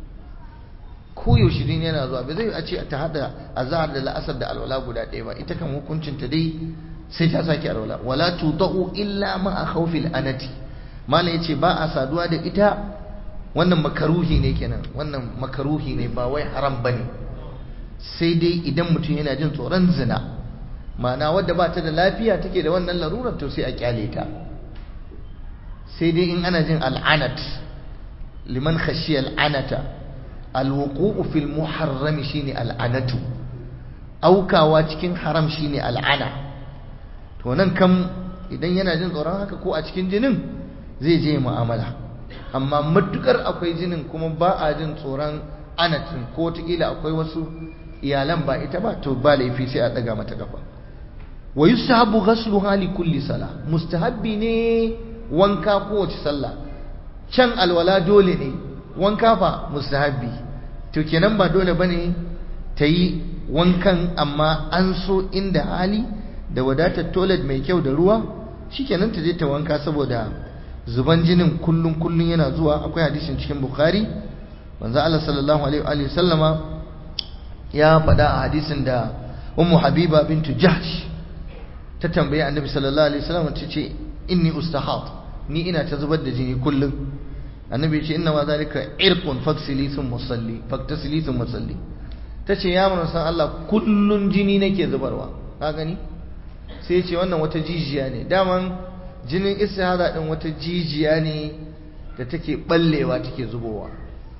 koyaushe jini yana zuwa ba zai a ce ta hada azhar da la'asar da alwala guda ɗaya ba ita kan hukuncin ta dai sai ta sake alwala wala tudau illa ma a khawfil anati malam yace ba a saduwa da ita wannan makaruhi ne kenan wannan makaruhi ne ba wai haram bane sai dai idan mutum yana jin tsoron zina ma'ana wadda ba ta da lafiya take da wannan larurar to sai a kyale ta sai dai in ana jin al'anat liman khashiya al'anata alwuqu'u fil muharram shine al'anatu aukawa cikin haram shine al'ana to nan kam idan yana jin tsoron haka ko a cikin jinin zai je mu'amala amma matukar akwai jinin kuma ba a jin tsoron anatin ko tikila akwai wasu iyalan ba ita ba to ba laifi sai a daga mata kafa wa yusahabu ghasluha li kulli sala mustahabbi ne wanka kowace sallah can alwala dole ne wanka fa mustahabbi to kenan ba dole bane ta yi wankan amma an so inda hali da wadatar toilet mai kyau da ruwa shikenan ta je ta wanka saboda zuban jinin kullun kullun yana zuwa akwai hadisin cikin bukhari manzo Allah sallallahu alaihi wa sallama ya faɗa a hadisin da ummu habiba bintu jahsh ta tambaye annabi sallallahu alaihi wasallam ta ce inni ustahad ni ina ta zubar da jini kullum annabi ya ce inna ma zalika irqun faksili thumma salli faktasili thumma salli tace ya mun san Allah kullun jini nake zubarwa ka gani sai ya ce wannan wata jijiya ne daman jinin istihada din wata jijiya ne da take ballewa take zubowa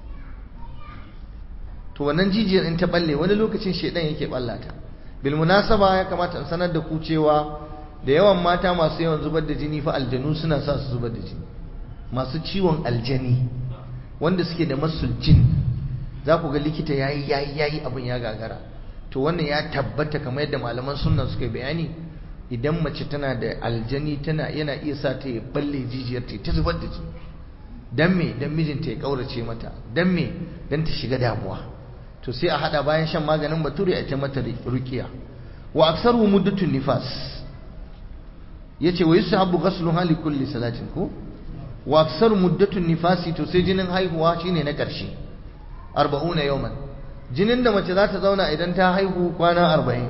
to wannan jijiyar in ta balle wani lokacin shedan yake ballata bil munasaba ya kamata in sanar da ku cewa da yawan mata masu yawan zubar da jini fa aljanu suna sa su zubar da jini masu ciwon aljani wanda suke da masul jin za ku ga likita yayi yayi yayi abin ya gagara to wannan ya tabbata kamar yadda malaman sunna suka yi bayani idan mace tana da aljani tana yana iya sa ta ya balle jijiyar ta ta zubar da jini dan me dan mijinta ya kaurace mata dan me dan ta shiga damuwa to sai a hada bayan shan maganin bature a ta mata ruqiya wa aksaru muddatun nifas yace wa yusahabu ghasluha li kulli salatin ko wa aksaru muddatun nifasi to sai jinin haihuwa shine na karshe 40 yawman jinin da mace za ta zauna idan ta haihu kwana 40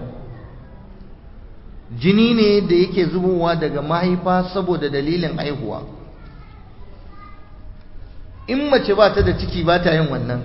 jini ne da yake zubowa daga mahaifa saboda dalilin haihuwa in mace ba ta da ciki ba ta yin wannan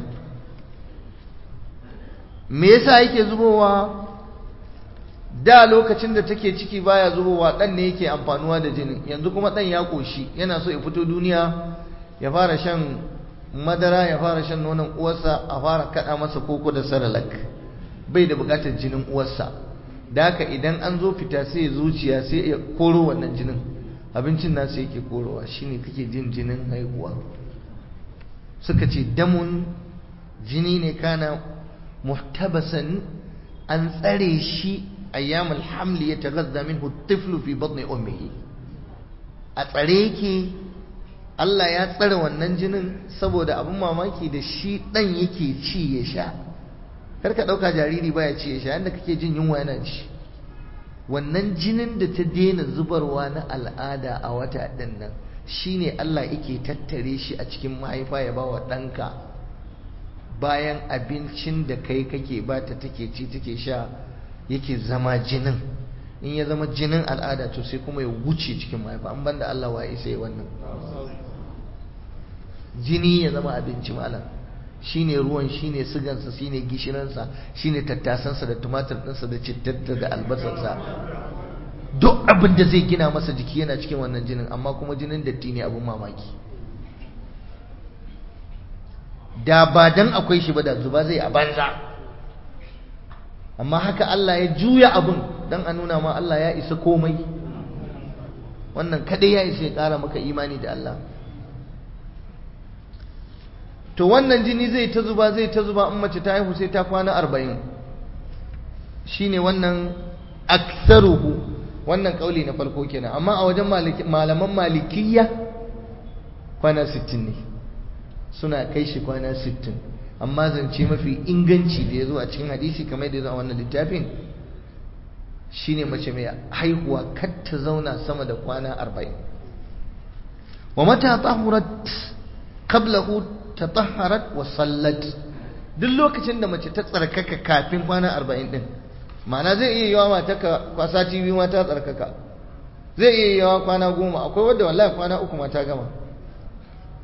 me yasa yake zubowa da lokacin da take ciki baya zubowa dan ne yake amfanuwa da jinin yanzu kuma dan ya koshi yana so ya fito duniya ya fara shan madara ya fara shan nonon uwarsa a fara kada masa koko da saralak bai da bukatar jinin uwarsa da haka idan an zo fita sai zuciya sai ya koro wannan jinin abincin nasu yake korowa shine kake jin jinin haihuwa suka ce damun jini ne kana muhtabasan an tsare shi ayyamul hamli ya taghazza minhu tiflu fi batni ummihi a tsare yake Allah ya tsare wannan jinin saboda abin mamaki da shi dan yake ci ya sha karka dauka jariri baya ci ya sha yanda kake jin yunwa yana ci wannan jinin da ta daina zubarwa na al'ada a wata din nan shine Allah yake tattare shi a cikin mahaifa ya bawa ɗanka bayan abincin da kai kake bata take ci take sha yake zama jinin in ya zama jinin al'ada to sai kuma ya wuce cikin mahaifa an banda Allah wa isa yi wannan jini ya zama abinci malam shine ruwan shine sigansa shine gishiransa shine tattasansa da tumatir ɗinsa da cittarta da albasarsa duk abin da zai gina masa jiki yana cikin wannan jinin amma kuma jinin datti ne abin mamaki da ba dan akwai shi ba da zuba zai a banza amma haka Allah ya juya abin dan a nuna ma Allah ya isa komai wannan kadai ya isa ya kara maka imani da Allah to wannan jini zai ta zuba zai ta zuba in mace ta haihu sai ta kwana arba'in shine wannan aksaruhu wannan kauli na farko kenan amma a wajen malaman malikiyya kwana 60 ne suna kai shi kwana 60 amma zance mafi inganci da ya zo a cikin hadisi kamar da ya zo a wannan littafin shine mace mai haihuwa kar ta zauna sama da kwana 40 wa mata tahurat qablahu tatahharat wa sallat duk lokacin da mace ta tsarkaka kafin kwana 40 din ma'ana zai iya yawa mata ka kwasa TV ma ta tsarkaka zai iya yawa kwana goma akwai wadda wallahi kwana uku ma ta gama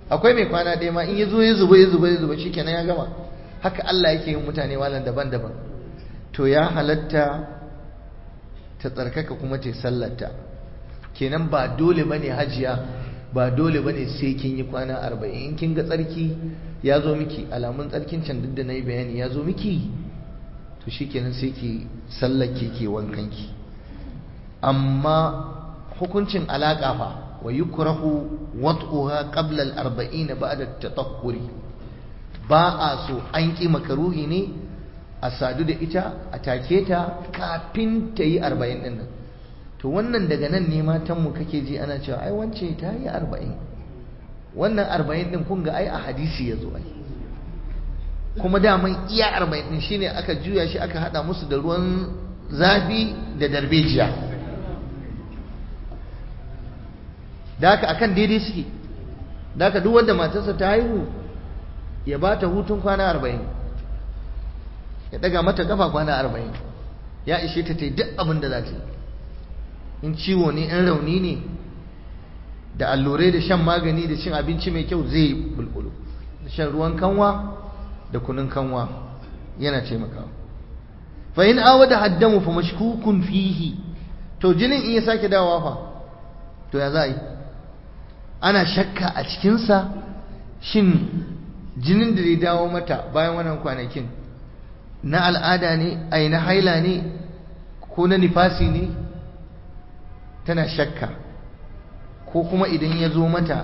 akwai mai kwana ɗaya ma in ya zo ya zuba ya zuba ya zuba shikenan ya gama haka Allah yake yin mutane malam daban-daban to ya halatta ta tsarkaka kuma ta sallata kenan ba dole bane hajiya ba dole bane sai kin yi kwana arba'in in kin ga tsarki ya zo miki alamun tsarkin can duk da na yi bayani ya zo miki to shikenan sai ki sallake ke wankanki amma hukuncin alaƙa fa wa yukrahu wat'uha qabla al-arba'in ba'da at-tatahhuri ba a so an ƙi makaruhi ne a sadu da ita a take ta kafin ta yi arba'in ɗin nan to wannan daga nan ne matanmu kake ji ana cewa ai wance ta yi arba'in wannan arba'in ɗin kun ga ai a hadisi ya zo ai kuma daman iya arba'in ɗin shine aka juya shi aka haɗa musu da ruwan zafi da darbejiya da haka akan daidai suke da haka duk wanda matarsa ta haihu ya ba ta hutun kwana arba'in ya daga mata kafa kwana arba'in ya ishe ta ta yi duk abin da za ta yi in ciwo ne in rauni ne da allurai da shan magani da cin abinci mai kyau zai bulbulu da shan ruwan kanwa da kunun kanwa yana taimakawa fa in awada haddamu fa mashkukun fihi to jinin in ya sake dawowa fa to ya za a yi ana shakka a cikinsa shin jinin da zai dawo mata bayan wannan kwanakin na al'ada ne ai na haila ne ko na nifasi ne tana shakka ko kuma idan ya zo mata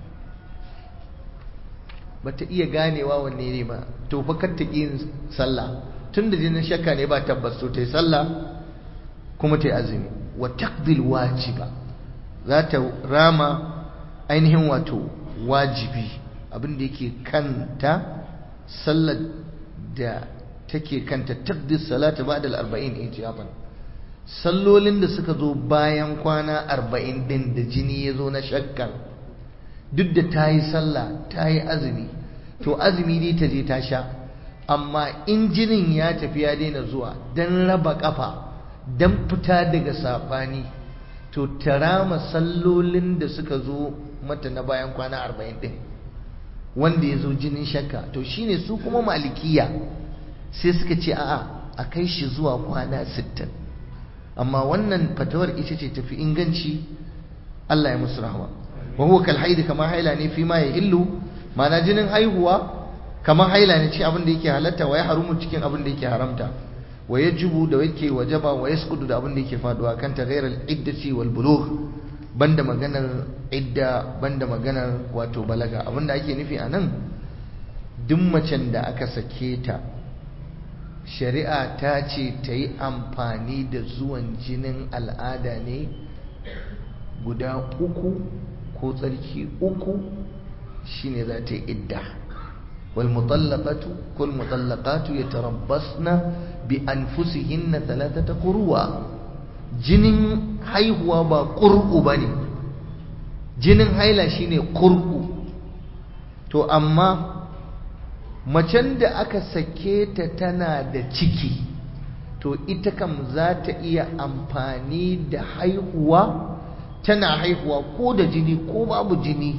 bata iya ganewa wanne ne ba to fa kar ta yin sallah tun da jinin shakka ne ba tabbas to ta yi sallah kuma ta yi azumi wa taqdil wajiba za ta rama ainihin wato wajibi abin da yake kanta sallar da take kanta taqdis salata ba'da al-arba'in ijaban sallolin da suka zo bayan kwana arba'in din da jini ya zo na shakkan duk da ta yi sallah ta yi azumi to azumi dai ta je ta sha amma in jinin ya tafi ya daina zuwa don raba kafa don fita daga saɓani to ta rama sallolin da suka zo mata na bayan kwana arba'in din wanda ya zo jinin shakka to shine su kuma malikiya sai suka ce a'a a kai shi zuwa kwana sittin amma wannan fatawar ita ce tafi inganci Allah ya musu rahama wa huwa kal haid kama haila ne fi ma ya illu mana jinin haihuwa kamar haila ne ce abin da yake halatta wa ya harumu cikin abin da yake haramta wa yajibu da yake wajaba wa yasqudu da abin da yake faduwa kan ta ghairal iddati wal bulugh banda maganar idda banda maganar wato balaga abin da ake nufi anan duk macen da aka sake ta shari'a ta ce ta yi amfani da zuwan jinin al'ada ne guda uku ko tsarki uku shine za ta yi idda wal mutallaqatu kul mutallaqatu yatarabbasna bi anfusihinna thalathata qurwa jinin haihuwa ba qur'u bane jinin haila shine qur'u to amma macen da aka sake ta tana da ciki to ita kam za ta iya amfani da haihuwa tana haihuwa ko da jini ko babu jini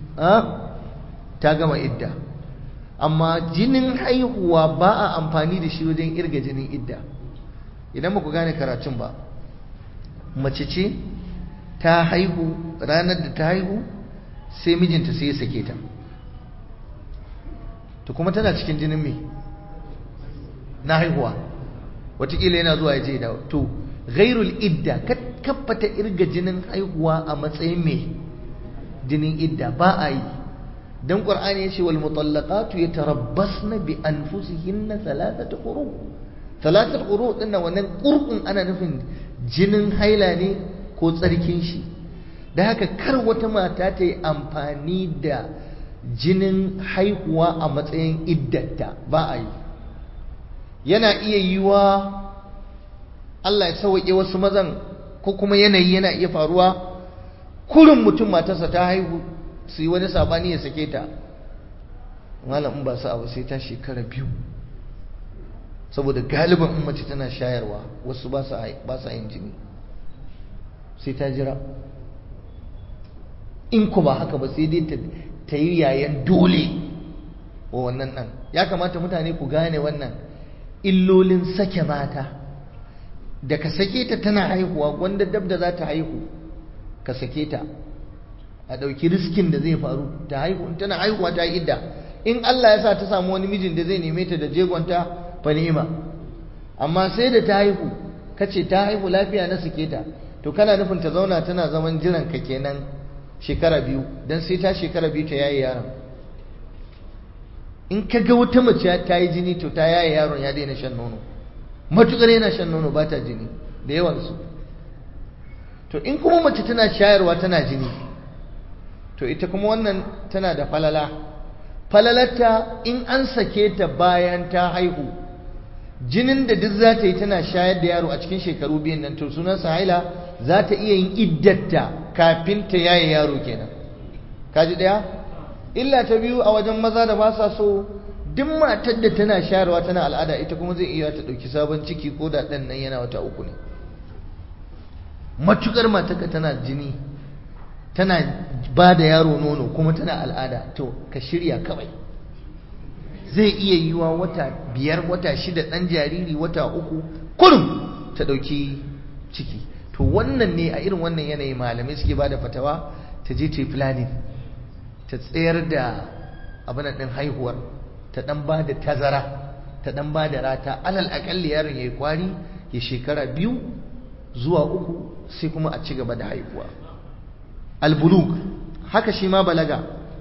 ta gama idda amma jinin haihuwa ba a amfani da shi wajen irga jinin idda idan ba ku gane karatun ba mace ce ta haihu ranar da ta haihu sai mijinta sai ya sake ta to kuma tana cikin jinin me na haihuwa watakila yana zuwa ya je da to ghairul idda kaffata irga jinin haihuwa a matsayin me jinin idda ba a yi dan qur'ani yace wal mutallaqatu yatarabbasna bi anfusihinna thalathata quru thalathata quru dinnan wannan qur'un ana nufin jinin haila ne ko tsarkin shi da haka kar wata mata ta yi amfani da jinin haihuwa a matsayin iddata ba a yi yana iya yiwa Allah ya sauke wasu mazan ko kuma yanayi yana iya faruwa kurin mutum matarsa ta haihu su yi wani sabani ya sake ta malam in ba su abu sai ta shekara biyu saboda galiban in mace tana shayarwa wasu ba sa yin jini sai ta jira in ku ba haka ba sai dai ta ta yi yayan dole wa wannan ɗan ya kamata mutane ku gane wannan illolin sake mata da ka sake ta tana haihuwa wanda dab da za ta haihu ka sake ta a ɗauki riskin da zai faru ta haihu tana haihuwa ta yi idda in Allah ya sa ta samu wani mijin da zai neme ta da jegonta fa ni'ima amma sai da ta haihu kace ta haihu lafiya na sake ta to kana nufin ta zauna tana zaman jiran ka kenan shekara biyu dan sai ta shekara biyu ta yaye yaron in ka ga wata mace ta yi jini to ta yaye yaron ya daina shan nono matukar yana shan nono ba ta jini da yawansu to in kuma mace tana shayarwa tana jini to ita kuma wannan tana da falala falalarta in an sake ta bayan ta haihu jinin da duk za ta yi tana shayar da yaro a cikin shekaru biyan nan to sunansa haila za ta iya yin iddatta kafin ta yaye yaro kenan kaji daya illa ta biyu a wajen maza da ba sa so duk matar da tana shayarwa tana al'ada ita kuma zai iya ta ɗauki sabon ciki ko da ɗan nan yana wata uku ne matukar matarka tana jini tana ba da yaro nono kuma tana al'ada to ka shirya kawai zai iya yiwa wata biyar wata shida ɗan jariri wata uku kurum ta ɗauki ciki to wannan ne a irin wannan yanayi malamai suke ba da fatawa ta je ta yi planning ta tsayar da abin ɗin haihuwar ta ɗan ba da tazara ta ɗan ba da rata alal aƙalli yaron ya yi kwari ya shekara biyu zuwa uku sai kuma a ci gaba da haihuwa albulug haka shi ma balaga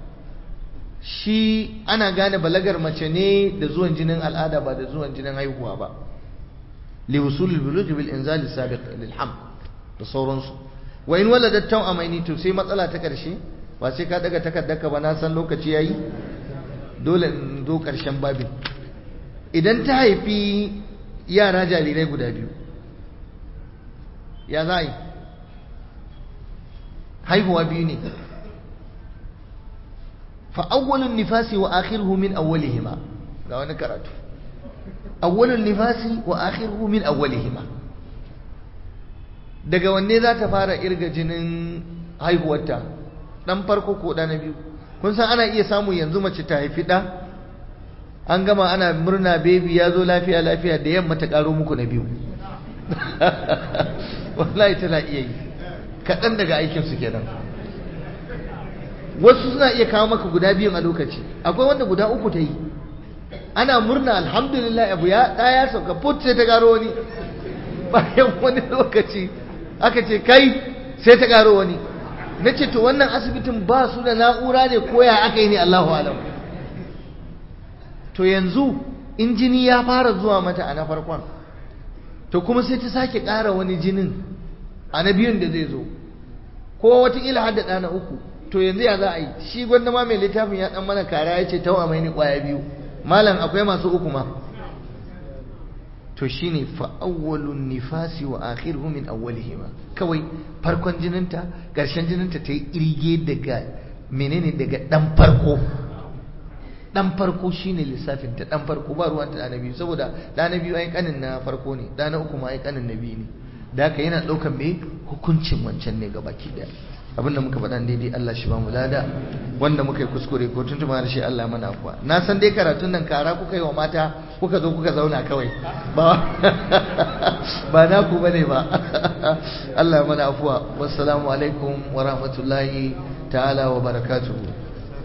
shi ana gane balagar mace ne da zuwan jinin al'ada ba da zuwan jinin haihuwa ba li wusulul bulugh bil inzal sabiq lil ham da sauransu wa in waladat tawamaini to sai matsala ta karshe ba sai ka daga takaddaka ba na san lokaci yayi dole in zo karshen babin idan ta haifi yara jarirai guda biyu ya za yi haihuwa biyu ne fa'awwalun nifasi wa akhiruhu min awwalihima ga wani karatu awwalun nifasi wa akhiruhu min awwalihima daga wanne za ta fara irga jinin haihuwarta dan farko ko da na biyu kun san ana iya samu yanzu mace ta haifi da an gama ana murna baby ya zo lafiya lafiya da yamma ta karo muku na biyu wallahi tana iya yi kaɗan daga aikinsu kenan wasu suna iya kawo maka guda biyun a lokaci akwai wanda guda uku ta yi ana murna alhamdulillah abu ya ɗaya sauka put sai ta karo wani bayan wani lokaci aka ce kai sai ta karo wani na ce to wannan asibitin ba su da na'ura ne koya aka yi ne Allahu alam to yanzu in jini ya fara zuwa mata a na farkon to kuma sai ta sake ƙara wani jinin a na biyun da zai zo ko wataƙila har da ɗana uku to yanzu ya za a yi shi gwanda ma mai littafin ya ɗan mana kara ya ce tawa mai ni ƙwaya biyu malam akwai masu uku ma to shine fa'awwalun nifasi wa akhiruhu min awwalihima kawai farkon jininta ƙarshen jininta ta yi irge daga menene daga ɗan farko dan farko shine lissafin ta dan farko ba ruwan ta da biyu saboda da na biyu ai kanin na farko ne da na uku ma ai kanin na biyu ne da haka yana daukan me hukuncin wancan ne gabaki daya abinda muka faɗa daidai Allah shi ba mu lada wanda muka yi kuskure ko tuntuma da shi Allah mana afuwa na san dai karatun nan kara kuka yi wa mata kuka zo kuka zauna kawai ba ba na ku bane ba Allah mana afuwa wassalamu alaikum wa rahmatullahi ta'ala wa barakatuhu